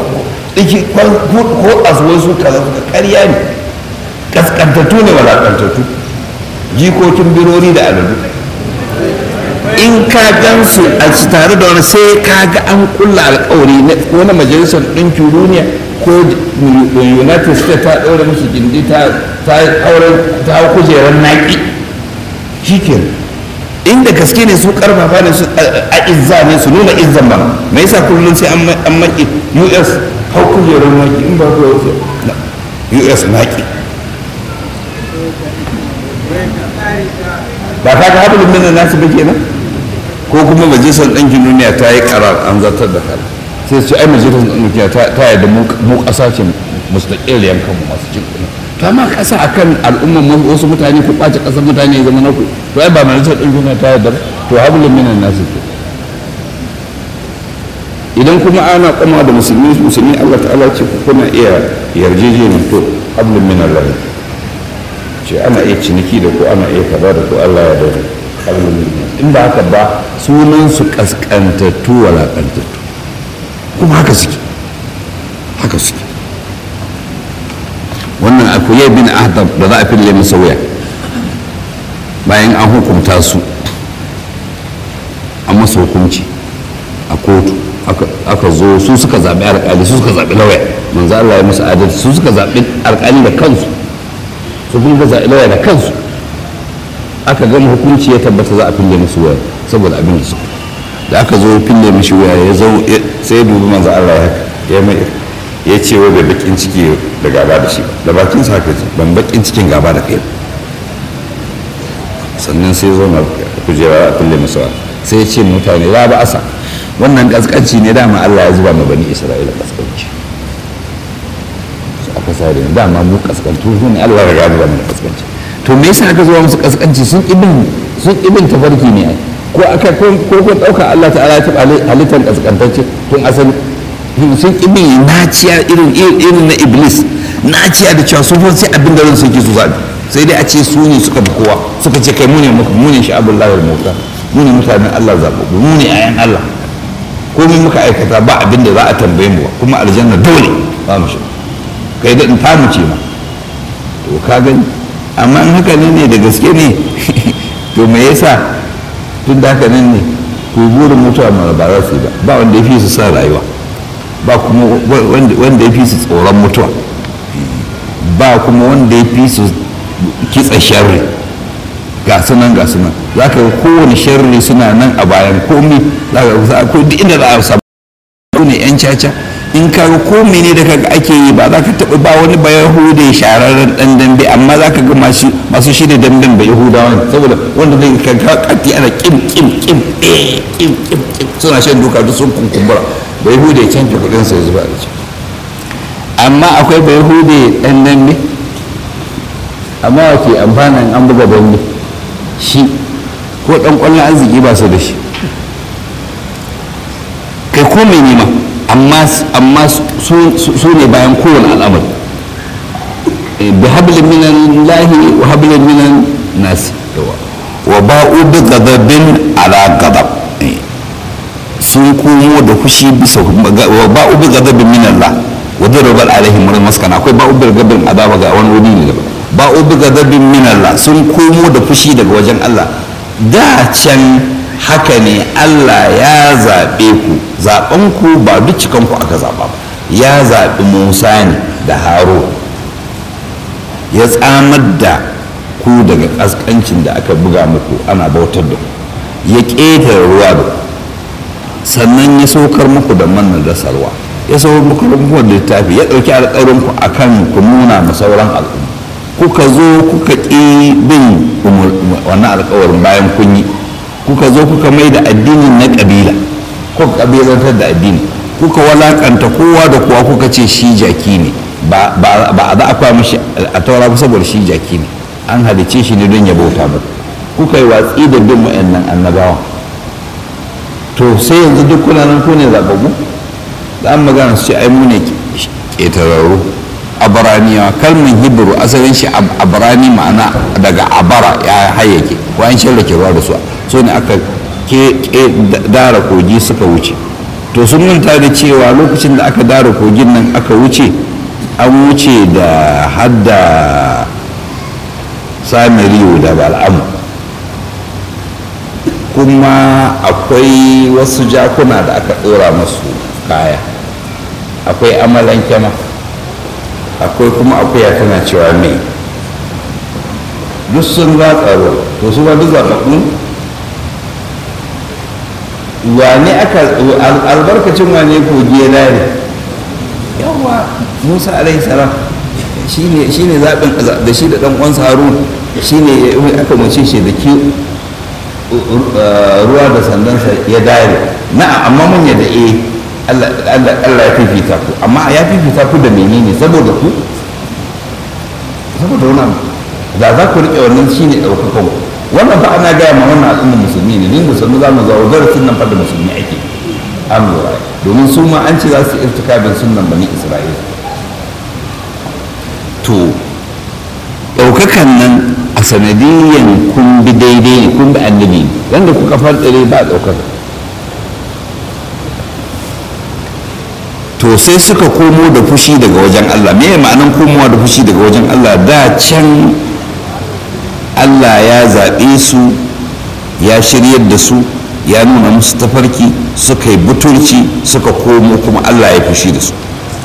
ko asuwai su kaza suka karya ne kaskantattu ne walakantattu jikokin birori da aladu in ka gan su a tare da wani sai ka ga an kulla alkawari ko na majalisar ɗinkin duniya ko united states ta ɗaure musu gindi ta hau kujerar naƙi shi inda gaske ne su karfafa ne su a izza ne su nuna izzan ba me yasa kullum sai an maki us hau kujerar naƙi in ba ku us naƙi ba ta ga haɗin minan nasu ba kenan ko kuma majalisar ɗankin duniya ta yi karar an zartar da kara sai su ai majalisar ɗankin duniya ta yarda mu ƙasa ce mustaƙil yankan mu masu cin kuɗi to amma ƙasa akan al'umman wasu mutane ku ɓace ƙasar mutane ya zama na ku to ai ba majalisar ɗankin duniya ta yarda to hablum minan nasu ke idan kuma ana kuma da musulmi musulmi Allah ta'ala ce ku kuna iya yarjejeniya to hablum minan lahi ce ana iya ciniki da ku ana iya kaza da ku Allah ya dare in ba haka ba sunan su kaskantattu walakantattu kuma haka suke haka suke wannan akwai bin ahdab da za a fille masa wuya bayan an hukunta su an masa hukunci a kotu aka zo su suka zaɓi alƙali su suka zaɓi lauya manzo Allah ya musu adalci su suka zaɓi alƙali da kansu su kuma zaɓi lauya da kansu aka gama hukunci ya tabbata za a fille musu waya saboda abin da suka da aka zo fille mishi waya ya zo sai ya dubi manzo Allah ya mai ya ce wa bai bakin ciki da gaba da shi da bakin sa haka ban bakin cikin gaba da kai sannan sai zo na kujera a fille musu sai ya ce mutane ya ba asa wannan kaskanci ne dama Allah ya zuba ma bani Isra'ila kaskanci aka sa da dama mu kaskantu ne Allah ya gaba mana kaskanci to me yasa aka zuwa musu kaskanci sun ibin sun ibin tafarki ne ai ko aka ko ko dauka Allah ta'ala ya taba halittar kaskantacce tun asali sun ibin naciya irin irin na iblis naciya da cewa sun fa sai abin da ransu yake su zabi sai dai a ce su ne suka bi kowa suka ce kai mu ne mu ne sha'abullahi al-muta mu ne mutanen Allah zababbu mu ne ayan Allah komai muka aikata ba abin da za a tambaye mu kuma aljanna dole ba mu shi kai da in tamu ce ma to ka gani amma in haka ne ne da gaske ne to me yasa tun da haka nan ne ku burin mutuwa mara ba za su yi ba ba wanda ya fi su sa rayuwa ba kuma wanda ya fi su tsoron mutuwa ba kuma wanda ya fi su kitsa sharri ga sunan ga sunan za ka kowane sharri suna nan a bayan komi za ka duk inda za a samu ne yan caca in ka ga ko mene da kaga ake yi ba za ka taɓa ba wani ba yahude shararren ɗan dambe amma za ka ga masu shirya damben ba yahudawa saboda wanda zai ka ga kati ana kim kim kim eh kim kim kim suna shan duka duk sun kunkumbura ba yahude canja kuɗin sa ya zuba da ciki amma akwai ba yahude ɗan dambe amma wa ke amfanin an buga dambe shi ko ɗan ƙwallon arziki ba su da shi kai ko mai nema amma su ne bayan kowane al'amari bi hablin minan lahi wa hablin minan nasi yawa wa ba'u bi ghadabin ala ghadab sun komo da fushi bisa wa ba'u bi ghadabin min Allah wa darabal alaihim maskana akwai ba'u bi ghadabin azaba ga wani wuri ne daban ba'u bi ghadabin min Allah sun komo da fushi daga wajen Allah da can haka ne Allah ya zaɓe ku zaɓen ku ba duk cikan ku aka zaɓa ba ya zaɓi Musa ne da Haro ya tsamar da ku daga ƙasƙancin da aka buga muku ana bautar da ku ya ƙetare ruwa da ku sannan ya saukar muku da manna da salwa ya saukar muku da littafi ya ɗauki alƙawarin ku akan ku nuna ma sauran al'umma kuka zo kuka ƙi bin wannan alƙawarin bayan kun yi kuka zo kuka mai da addinin na ƙabila kuka ƙabilantar da addini kuka walakanta kowa da kowa kuka ce shi jaki ne ba a za a kwa mishi a taura ba saboda shi jaki ne an halice shi ne don ya bauta muku kuka yi watsi da bin wa'annan annabawan to sai yanzu duk kuna nan ku ne zababbu za mu magana su ce ai mu ne ƙetararru abaraniyawa kalmin hibru asalin shi abarani ma'ana daga abara ya hayyake ko an shirya ruwa da su so ne aka ke dara kogi suka wuce to sun manta da cewa lokacin da aka dara kogin nan aka wuce an wuce da hadda samiriyu da bal'amu kuma akwai wasu jakuna da aka ɗora masu kaya akwai amalan kyama akwai kuma akuya tana cewa mai duk sun ratsa ruwa to su ba duk zaɓaɓɓu wane aka albarkacin wane kogi ya lare yawa musa alaihi salam shi ne zaɓin da shi da ɗan uwansa harun shi ne aka mace shi da ki ruwa da sandansa ya dare na amma mun yadda eh Allah ya fifita ku amma ya fifita ku da menene saboda ku saboda wannan da za ku riƙe wannan shine ɗaukakan ku wannan fa ana gaya ma wannan al'ummar musulmi ne din musulmi za mu zawo darasin nan fa da musulmi ake an lura domin su ma an ce za su irtikabin sunnan bani isra'ila to ɗaukakan nan a sanadiyyan kun bi daidai ne kun bi annabi ne wanda kuka farɗare ba ɗaukaka to sai suka komo da fushi daga wajen Allah me ma'anan komowa da fushi daga wajen Allah da can Allah ya zaɓe su ya shiryar da su ya nuna musu tafarki suka yi butulci suka komo kuma Allah ya fushi da su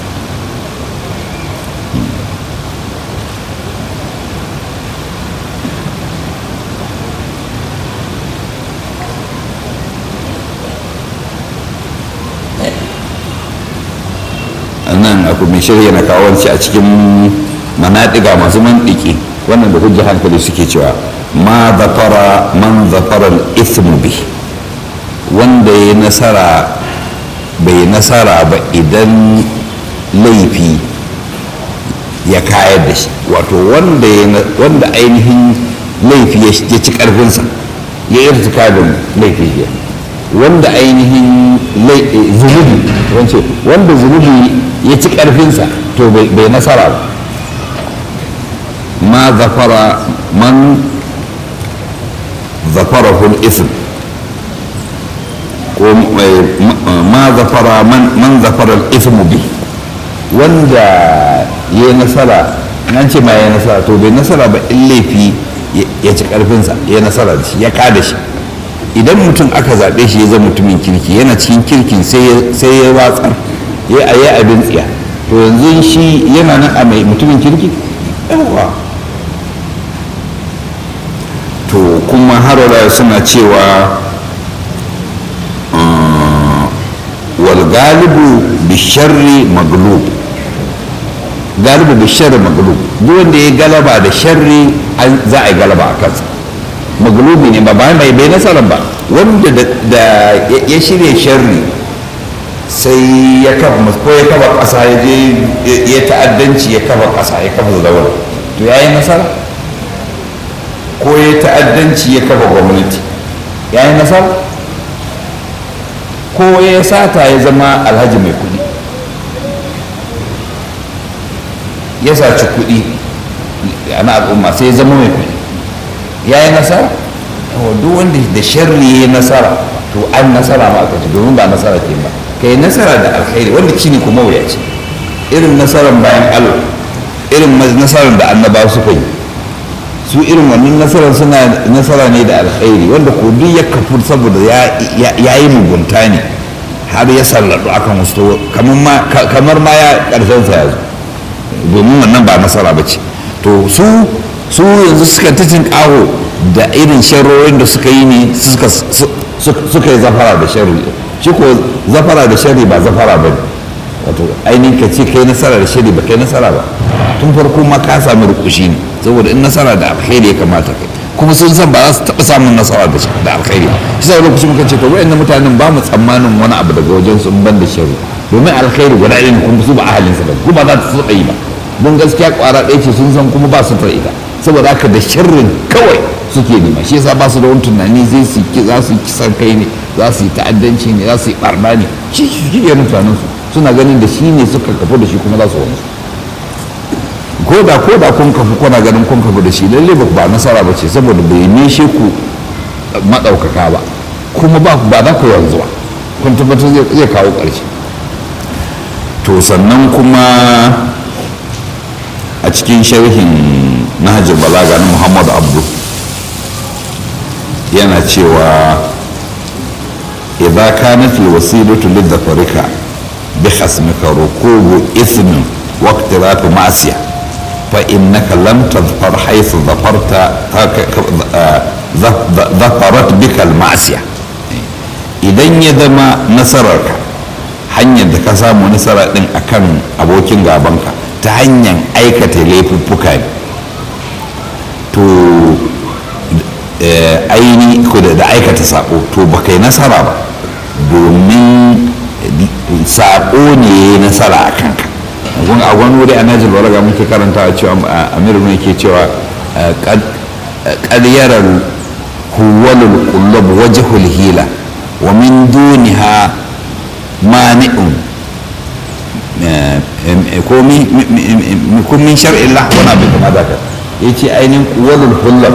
nan aku mai shirya na kawo a cikin manaɗiga masu mandiki wannan da hujja hankali suke cewa ma zafara man zafara ithmu bi wanda ya nasara bai nasara ba idan laifi ya kayar da shi wato wanda ainihin laifi ya ci karfinsa ya yi irtikabin laifi ya wanda ainihin zunubi wance wanda zunubi ya ci karfinsa to bai nasara ba ma zafara man zafara ism ko ma zafara man zafara ismu bi wanda ya yi nasara an ce ma ya nasara to bai nasara ba in laifi ya ci karfinsa ya nasara da shi ya kada shi idan mutum aka zaɓe shi ya zama mutumin kirki yana cikin kirkin sai ya watsar ya yi abin tsiya to yanzu shi yana nan a mai mutumin kirki yawa to kuma harwara suna cewa wal galibu bisharri maglub galibu bisharri maglub duk wanda ya galaba da sharri za a yi galaba a kansa maglubi ne ba ba mai bai nasara ba wanda da ya shirya sharri sai ya kafa ko ya kafa ƙasa ya je ya ta'addanci ya kafa ƙasa ya kafa zaura to ya yi nasara ko ya ta'addanci ya kafa gwamnati ya yi nasara ko ya sata ya zama alhaji mai kuɗi ya saci kuɗi na al'umma sai ya zama mai kuɗi ya yi nasara duk wanda da sharri ya nasara to an nasara ma aka ci domin ba nasara ke ba kai nasara da alkhairi wanda ci ne kuma wuya ce irin nasarar bayan allah irin nasarar da annabawa suka yi su irin wannan nasarar suna nasara ne da alkhairi wanda ko duk ya kafu saboda ya yi mugunta ne har ya salladu akan wasu kamar ma ya karshen sa ya zo domin wannan ba nasara ba ce to su su yanzu suka titin kawo da irin sharrorin da suka yi ne suka yi zafara da sharri shi ko zafara da sharri ba zafara ba ne wato ainihin ka ce kai nasara da sharri ba kai nasara ba tun farko ma ka sami rukushi ne saboda in nasara da alkhairi ya kamata kai kuma sun san ba za su taɓa samun nasara da alkhairi shi sa lokaci muka ce to wayannan mutanen ba mu tsammanin wani abu daga wajen su ban da sharri domin alkhairi guda ɗaya ne kuma su ba ahalinsa ba kuma za ta taɓa yi ba don gaskiya ƙwara ɗaya ce sun san kuma ba su ta ita saboda haka da sharrin kawai suke nema shi yasa ba su da wani tunani zai su za su yi kisan kai ne za su yi ta'addanci ne za su yi barna ne shi shi ke mutanen su suna ganin da shi ne suka kafu da shi kuma za su wani ko da ko da kun kafu kuna ganin kun kafu da shi lalle ba ba nasara ba ce saboda bai nishe ku maɗaukaka ba kuma ba ba za ku yanzu ba kun tabbatar zai kawo ƙarshe to sannan kuma a cikin sharhin nahajir balaga na muhammadu abdu yana cewa idza kanat alwasilatu lidhakarika bi khasmika rukubu ithmin wa iqtirafu ma'siya fa innaka lam tadhfar haythu dhafarta dhafarat bika alma'siya idan ya zama nasararka hanyar da ka samu nasara din akan abokin gabanka ta hanyar aikata laifuffuka ne to aini ko da aikata sako to ba kai nasara ba domin sako ne ya yi nasara a kanka a wani wuri a najin baraga muke karanta a cewa amiru ne ke cewa ƙaryarar huwalul kullab wajhul hila wa min duniha mani'un ko min shar'illah wani abin kama da ya ce ainihin kuwalul hullab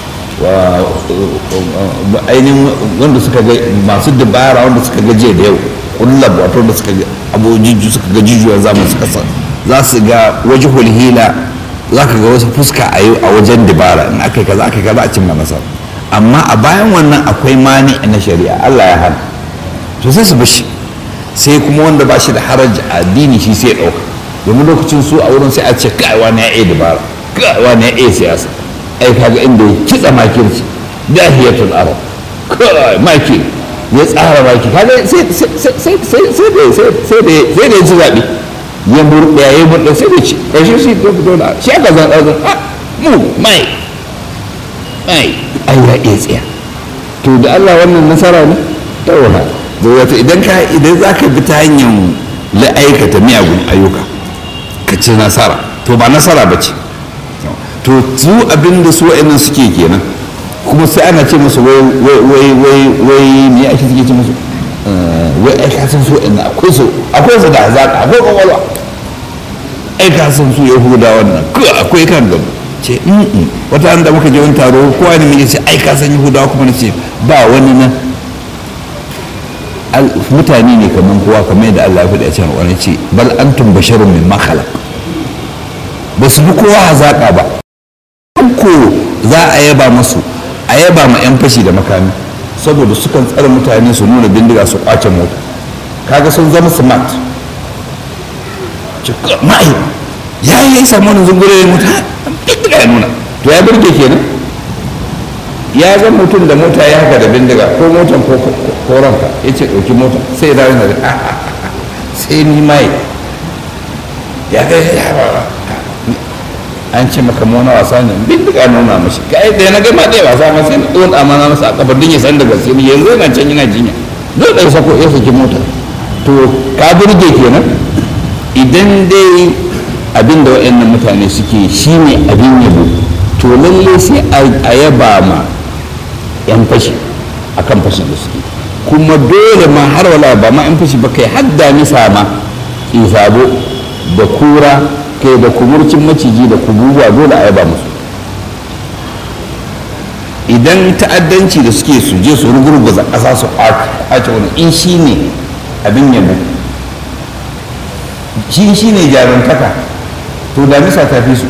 ainihin wanda suka ga masu dabara wanda suka ga jiya da yau kullab wato da suka ga abojiju suka ga jijiyar zamani suka sa za su ga waje hila za ka ga wasu fuska a a wajen dabara in aka yi kaza aka yi kaza a cimma nasara amma a bayan wannan akwai mani na shari'a Allah ya hana to sai su bashi sai kuma wanda ba shi da haraji a addini shi sai ya ɗauka domin lokacin su a wurin sai a ce kai wani ya iya dabara kai wani ya iya siyasa ai kaga inda ya kitsa makirci dahiyatul arab kai maki ya tsara maki kaga sai sai sai sai sai da sai da sai da ya ci zaɓe ya murɗe ya murɗe sai da ci ƙarshe shi ko fito da shi aka zan ɗaukar a mu mai mai ai ya iya tsaya to da Allah wannan nasara ne ta wahala da wato idan ka idan za ka bi ta hanyar la'aikata miyagun ayyuka ka ci nasara to ba nasara ba ce to su abin da su wa'annan suke kenan kuma sai ana ce musu wai wai wai wai wai me ake suke ce musu wai ai ka san su wa'annan akwai su akwai su da hazaka akwai kwakwalwa ai ka san su yahuda wannan ko akwai kan gaba ce wata an da muka je wani taro kowa ne mai ce ai ka san yahudawa kuma na ce ba wani nan mutane ne kamar kowa kamar yadda Allah ya faɗi a cikin wani ce bal antum basharun min makhalaq ba su fi kowa hazaka ba ko za a yaba masu a yaba ma 'yan fashi da makami saboda sukan tsare mutane su nuna bindiga su kwace mota kaga sun zama smart ma'ai ya yi ya samu wani zungure ya mutu bindiga ya nuna to ya birge kenan ya ga mutum da mota ya haka da bindiga ko motan ko ranka ya ce ɗauki mota sai ya dawo da sai ni mai ya ga ya an ce maka mona wasa ne bindiga nuna mashi kai da na gama ɗaya wasa ma sai na ɗon amana masa a kafar din ya san da gaske ne yanzu yana can yana jinya zai ɗaya sako ya saki mota to ka burge kenan idan dai abin da waɗannan mutane suke shi ne abin yabo to lalle sai a yaba ma yan fashi akan fashin da suke kuma dole ma har wala ba ma yan fashi ba kai hadda nisa ma isabo da kura kai da kumurcin maciji da kububuwa dole a yaba musu idan ta'addanci da suke su je su rugurguza ƙasa su ɓace wani in shi ne abin yabo shi shi ne jarumtaka to damisa ta fi su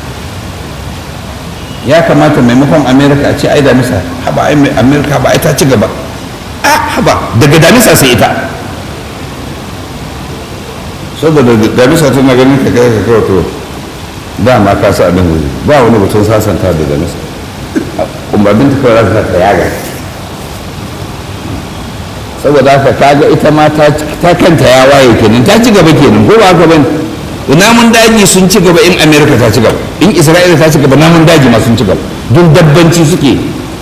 ya kamata maimakon amerika a ce ai damisa haba ai amerika haba ai ta ci gaba a haba daga damisa sai ita saboda damisa tana ganin ka kai ka kawo to dama ka sa abin gudu ba wani batun sasanta da damisa umarnin ta kawai za ta yaga saboda haka kaga ita ma ta kanta ya waye kenan ta ci gaba kenan ko ba haka bane namun daji sun ci gaba in america ta ci gaba in isra'ila ta ci gaba namun daji ma sun ci gaba don dabbanci suke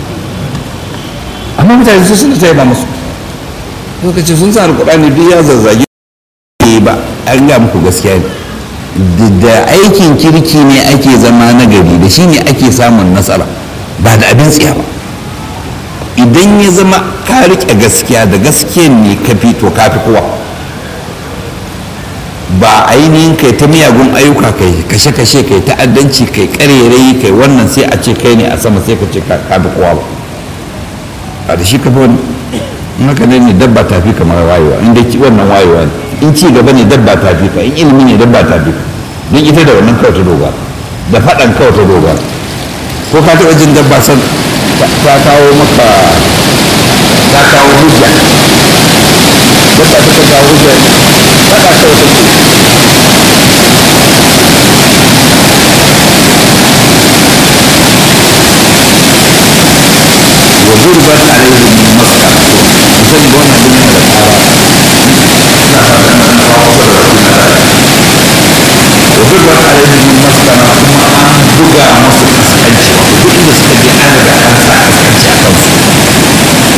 amma mutane su suna tsaye ba musu lokaci sun sa alkurani duk ya zazzage ba an ga muku gaskiya ne da aikin kirki ne ake zama nagari da shi ne ake samun nasara ba da abin tsiya ba idan ya zama ka riƙe gaskiya da gaskiyan ne ka fi to ka fi kowa ba ainihin kai ta miyagun ayyuka kai kashe-kashe kai ta'addanci kai karerai kai wannan sai a ce kai ne a sama sai ka ce ka fi kowa ba a da shi ka fi wani haka ne ne dabba ta fi kamar wayewa in dai wannan wayewa ne in ci gaba ne dabba ta fi ka in ilimi ne dabba ta fi ka don ita da wannan kawai ta dogara da faɗan kawai ta dogara ko ka taɓa jin dabba san ta kawo maka ta kawo hujja dabba ta ka kawo hujja faɗa kawai take وضربت عليهم المسكنة مثل وانا دنيا وضربت عليهم المسكنة ثم أن بقى مصر أسكنش وكل إذا سكنش أنا بقى أنسى أسكنش أكنس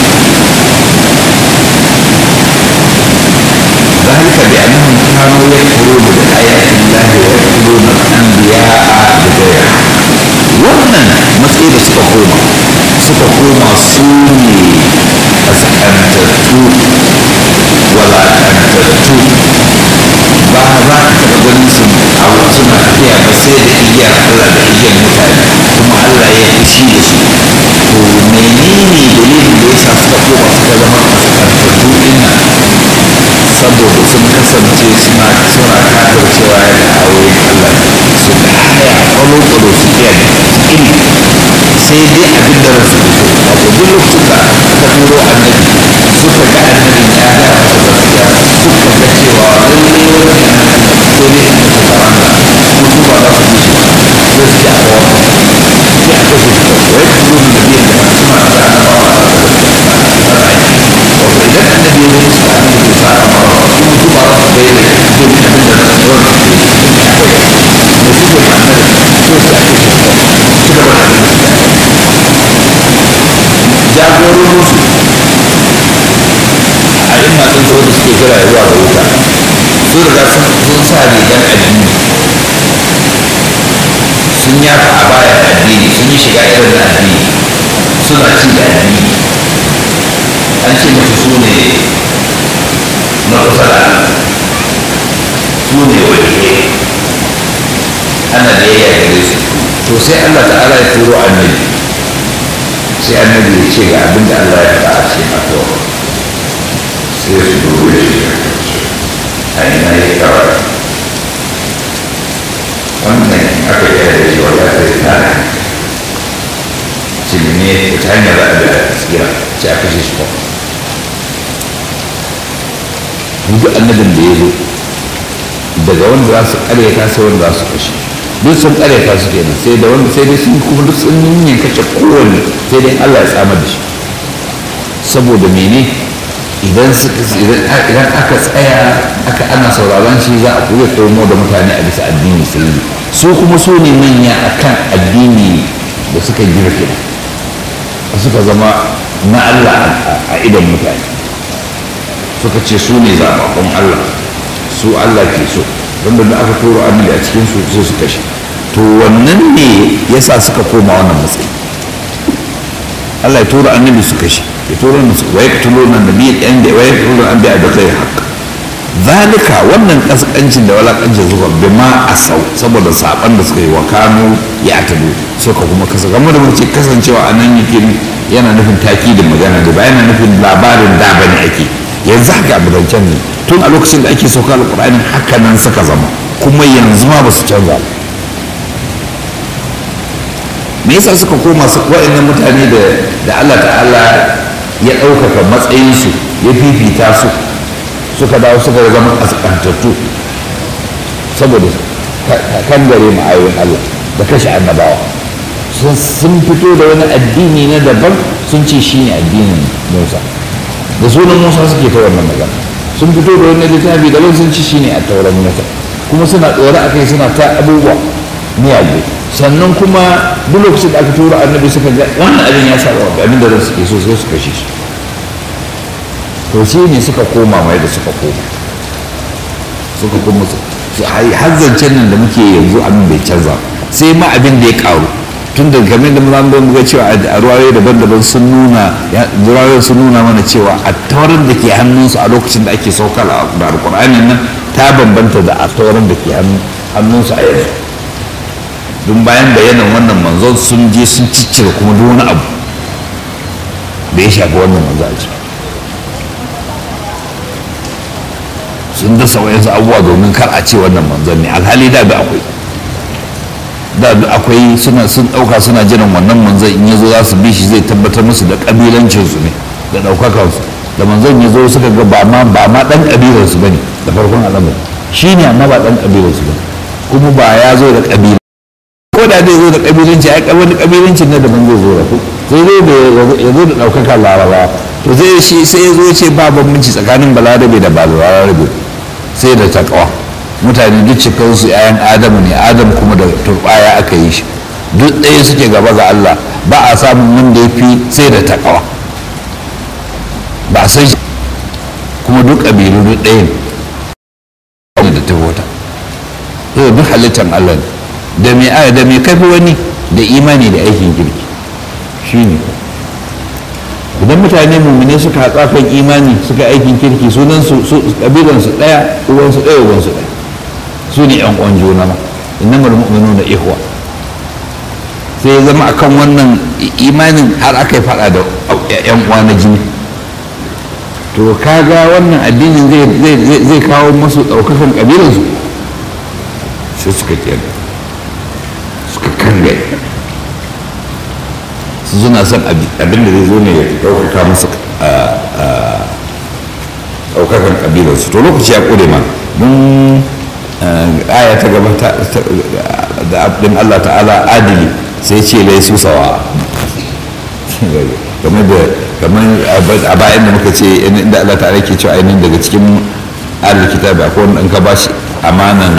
ذلك بأنهم كانوا يكفرون بآيات الله ويقتلون الأنبياء بغير wannan matsayi da suka koma suka koma su ne kaskantattu walakantattu ba za ka taɓa ganin su a suna tafiya ba sai da igiyar Allah da igiyar mutane kuma Allah ya fushi da su to menene dalilin da yasa suka koma suka zama kaskantattu din nan saboda sun kasance suna suna kafircewa da ayoyin Allah su da haya kwalo-kwalo su iya iri sai dai abin da rasu da so wato duk lokacin da aka turo annabi suka ga annabin ya ga masa gaskiya suka ga cewa lallai wani annabi sai dai in ka karanta ko su ba za su bi shi sai su ci a kawo sai a kashe shi wai su zo da biyan da suna da annabawa da gaskiya wato idan annabi ya zo musu da annabi ke sa a mawa in mutu ba za su bai da jin abin da rasu da rasu ke yi akwai da suke ma annabi so su ake shi ci gaba da abin jagororinsu a yin matsin sau da suke kira zuwa ga wuta su riga sun sa rigar addini sun yafa a bayan addini sun yi shiga irin na addini suna ci da addini an ce musu su ne na kusa da su ne waliyai ana da yaya gare su to sai allah ta'ala ya turo annabi sai annabi ya ce ga abin da Allah ya faɗa a cikin abuwa sai su dubu da shi a ina ya kawai wannan aka yi da shi wata ta yi tana cilime ta hanyar da abin da gaskiya ce aka shi shi kuma duk annabin da ya zo daga wanda za su karyata sai wanda za su kashe duk sun karyata su kenan sai da wanda sai dai sun kuma duk sun yin kashe kowanne sai dai Allah ya tsamar da shi saboda mene idan idan aka tsaya aka ana sauraron shi za a kuya komo da mutane a bisa addini sai su kuma su ne manya akan addini da suka girke suka zama na Allah a idan mutane suka ce su ne zaɓaɓɓun Allah su Allah ke so wanda da aka turo annabi a cikin su sai su kashe to wannan ne yasa suka koma wannan matsayi Allah ya tura annabi su kashe ya tura na su waye tulo na nabi yan da waye tulo an biya da kai haka zalika wannan kaskancin da walakancin zuwa bima asau saboda saban da suka yi wa kanu ya tado suka kuma kasa game da mace kasancewa a nan yake yana nufin taki da magana da ba yana nufin labarin da bane ake yanzu haka abudancen ne tun a lokacin da ake sauka alƙur'ani haka nan suka zama kuma yanzu ma ba su canza ba me yasa suka koma su wa'annan mutane da da Allah ta'ala ya ɗaukaka matsayinsu ya fifita su suka dawo suka zama kaskantattu saboda kan gare ma'ayoyin Allah da kashe annabawa sun fito da wani addini na daban sun ce shi ne addinin Musa da sunan Musa suke ta wannan magana sun fito da wani littafi daban sun ci shi ne a tauran Musa kuma suna tsore a kai suna ta abubuwa miyagu sannan kuma duk lokacin da aka tura annabi suka ga wannan abin ya saba wa abin da zan suke so sai su kashe shi to shi ne suka koma mai da suka koma suka koma su har zancen nan da muke yanzu abin bai canza sai ma abin da ya karu tun da game da mun zo muga cewa a ruwaye daban-daban sun nuna ruwaye sun nuna mana cewa a taurin da ke hannunsu a lokacin da ake saukar da alkur'ani nan ta bambanta da a taurin da ke hannunsu a yanzu don bayan bayanan wannan manzon sun je sun ciccire kuma duk wani abu da ya shafi wannan manzo a ciki sun dasa wayansu abubuwa domin kar a ce wannan manzon ne alhali da da akwai da da akwai suna sun dauka suna jiran wannan manzon in yazo za su bi shi zai tabbatar musu da kabilancin su ne da daukakan su da manzon yazo suka ga ba ma ba ma dan kabilar su bane da farkon al'amari shine amma ba dan kabilar su bane kuma ba ya zo da kabila ko da zai zo da kabilanci ai wani kabilancin na daban zai zo da ku sai zai da ya zo da daukakan larabawa to zai shi sai ya zo ce ba bambanci tsakanin balarabe da ba balarabe sai da takawa mutane duk cikinsu 'ya'yan adamu ne adam kuma da turbaya aka yi shi duk ɗaya suke gaba ga allah ba a samun wanda ya fi sai da takawa ba a san shi kuma duk ƙabilu duk ɗaya ne da ta wata sai duk halittar allah ne da mai aya da mai kafi wani da imani da aikin kirki shi ne idan mutane mummune suka hatsa kan imani suka aikin kirki sunan su kabilan su daya uwan su daya uwan su daya su ne yan uwan juna ma innamal mu'minuna ihwa sai ya zama akan wannan imanin har aka yi fada da yan uwa na jini to kaga wannan addinin zai kawo masu daukakan kabilan su sai suka kiyar suka kangare suna son abin da zai zo ne ya ɗaukaka musu ɗaukakan ƙabilarsu to lokaci ya ƙure ma mun aya ta gaba da abin Allah ta'ala adili sai ce lai su sawa kamar da kamar a bayan da muka ce inda Allah ta'ala ke cewa ainihin daga cikin ahlul kitabi akwai wanda in ka bashi amanan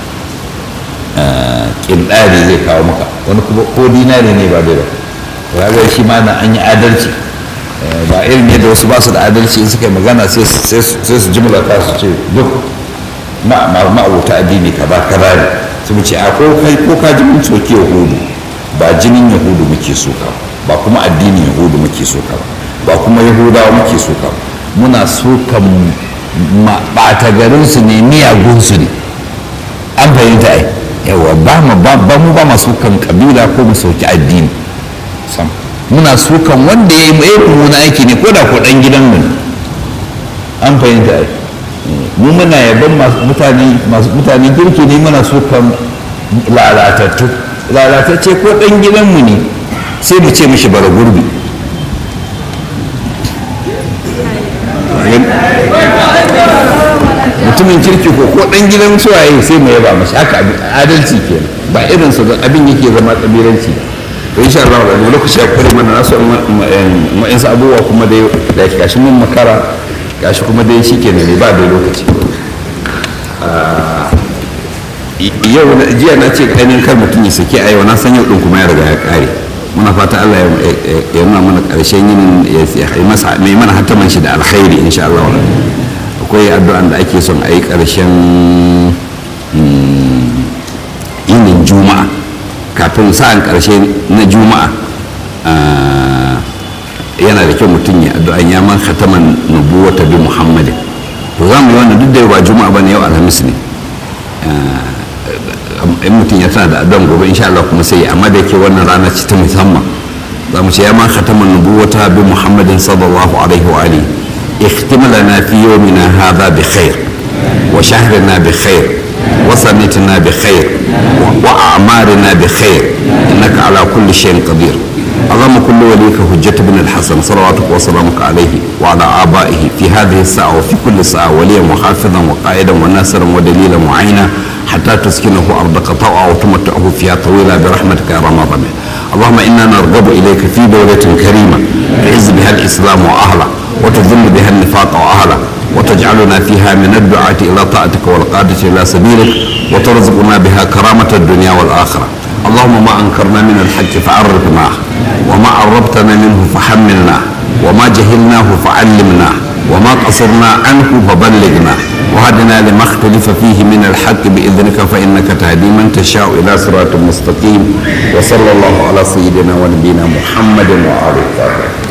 kindari zai kawo maka wani kuma ko dinari ne ba bai ba kaga shi ma na an yi adalci ba irin yadda wasu ba su da adalci in suka yi magana sai su jimla ta su ce duk ma'abuta addini ka ba ka ne su mu ce a ko kai ko ka ji mun soke yahudu ba jinin yahudu muke soka ba kuma addinin yahudu muke soka ba kuma yahudawa muke soka muna sokan ɓata garinsu ne miyagunsu ne an fahimta ai yawa ba mu ba masu kan kabila ko mu sauki addini sam muna sukan wanda ya yi mummuna aiki ne ko da ko dan gidan mu an fahimta ai mu muna yaban mutane masu mutane kirki ne muna sukan lalatattu lalatacce ko dan gidan mu ne sai mu ce mishi bara gurbi mutumin kirki ko ko dan gidan suwaye sai mu yaba mashi haka adalci kenan ba irin su abin yake zama kabilanci to insha Allah da lokaci ya kare mana nasu ma'in sa abubuwa kuma dai da gashi mun makara gashi kuma dai shikenan ne ba da lokaci yau jiya na ce ainihin kar mutum ya sake a yau na san yau din kuma ya riga ya kare muna fata Allah ya nuna mana karshen yin ya masa mai mana hataman shi da alkhairi insha Allah akwai addu'an da ake son a yi karshen yinin juma'a kafin sa'an karshe na juma'a yana da kyau mutum ya addu'an ya man khataman nubuwata bi muhammadin to za mu yi wannan duk da yau ba juma'a ba ne yau alhamis ne in mutum ya tana da adon gobe insha Allah kuma sai amma da yake wannan rana ce ta musamman za mu ce ya ma khataman nubuwata bi muhammadin sallallahu alaihi wa alihi اختم لنا في يومنا هذا بخير وشهرنا بخير وسنتنا بخير وأعمارنا بخير إنك على كل شيء قدير اللهم كل وليك حجة بن الحسن صلواتك وسلامك عليه وعلى آبائه في هذه الساعة وفي كل ساعة وليا وحافظا وقائدا وناصرا ودليلا معينا حتى تسكنه أرضك طوعا وتمتعه فيها طويلا برحمتك يا رمضان اللهم إنا نرغب إليك في دولة كريمة تعز بها الإسلام وأهله وتذل بها النفاق وأهله وتجعلنا فيها من الدعاة إلى طاعتك والقادة إلى سبيلك وترزقنا بها كرامة الدنيا والآخرة اللهم ما أنكرنا من الحق فعرفناه وما عربتنا منه فحملناه وما جهلناه فعلمناه وما قصرنا عنه فبلغنا وهدنا لما اختلف فيه من الحق بإذنك فإنك تهدي من تشاء إلى صراط مستقيم وصلى الله على سيدنا ونبينا محمد وآله وصحبه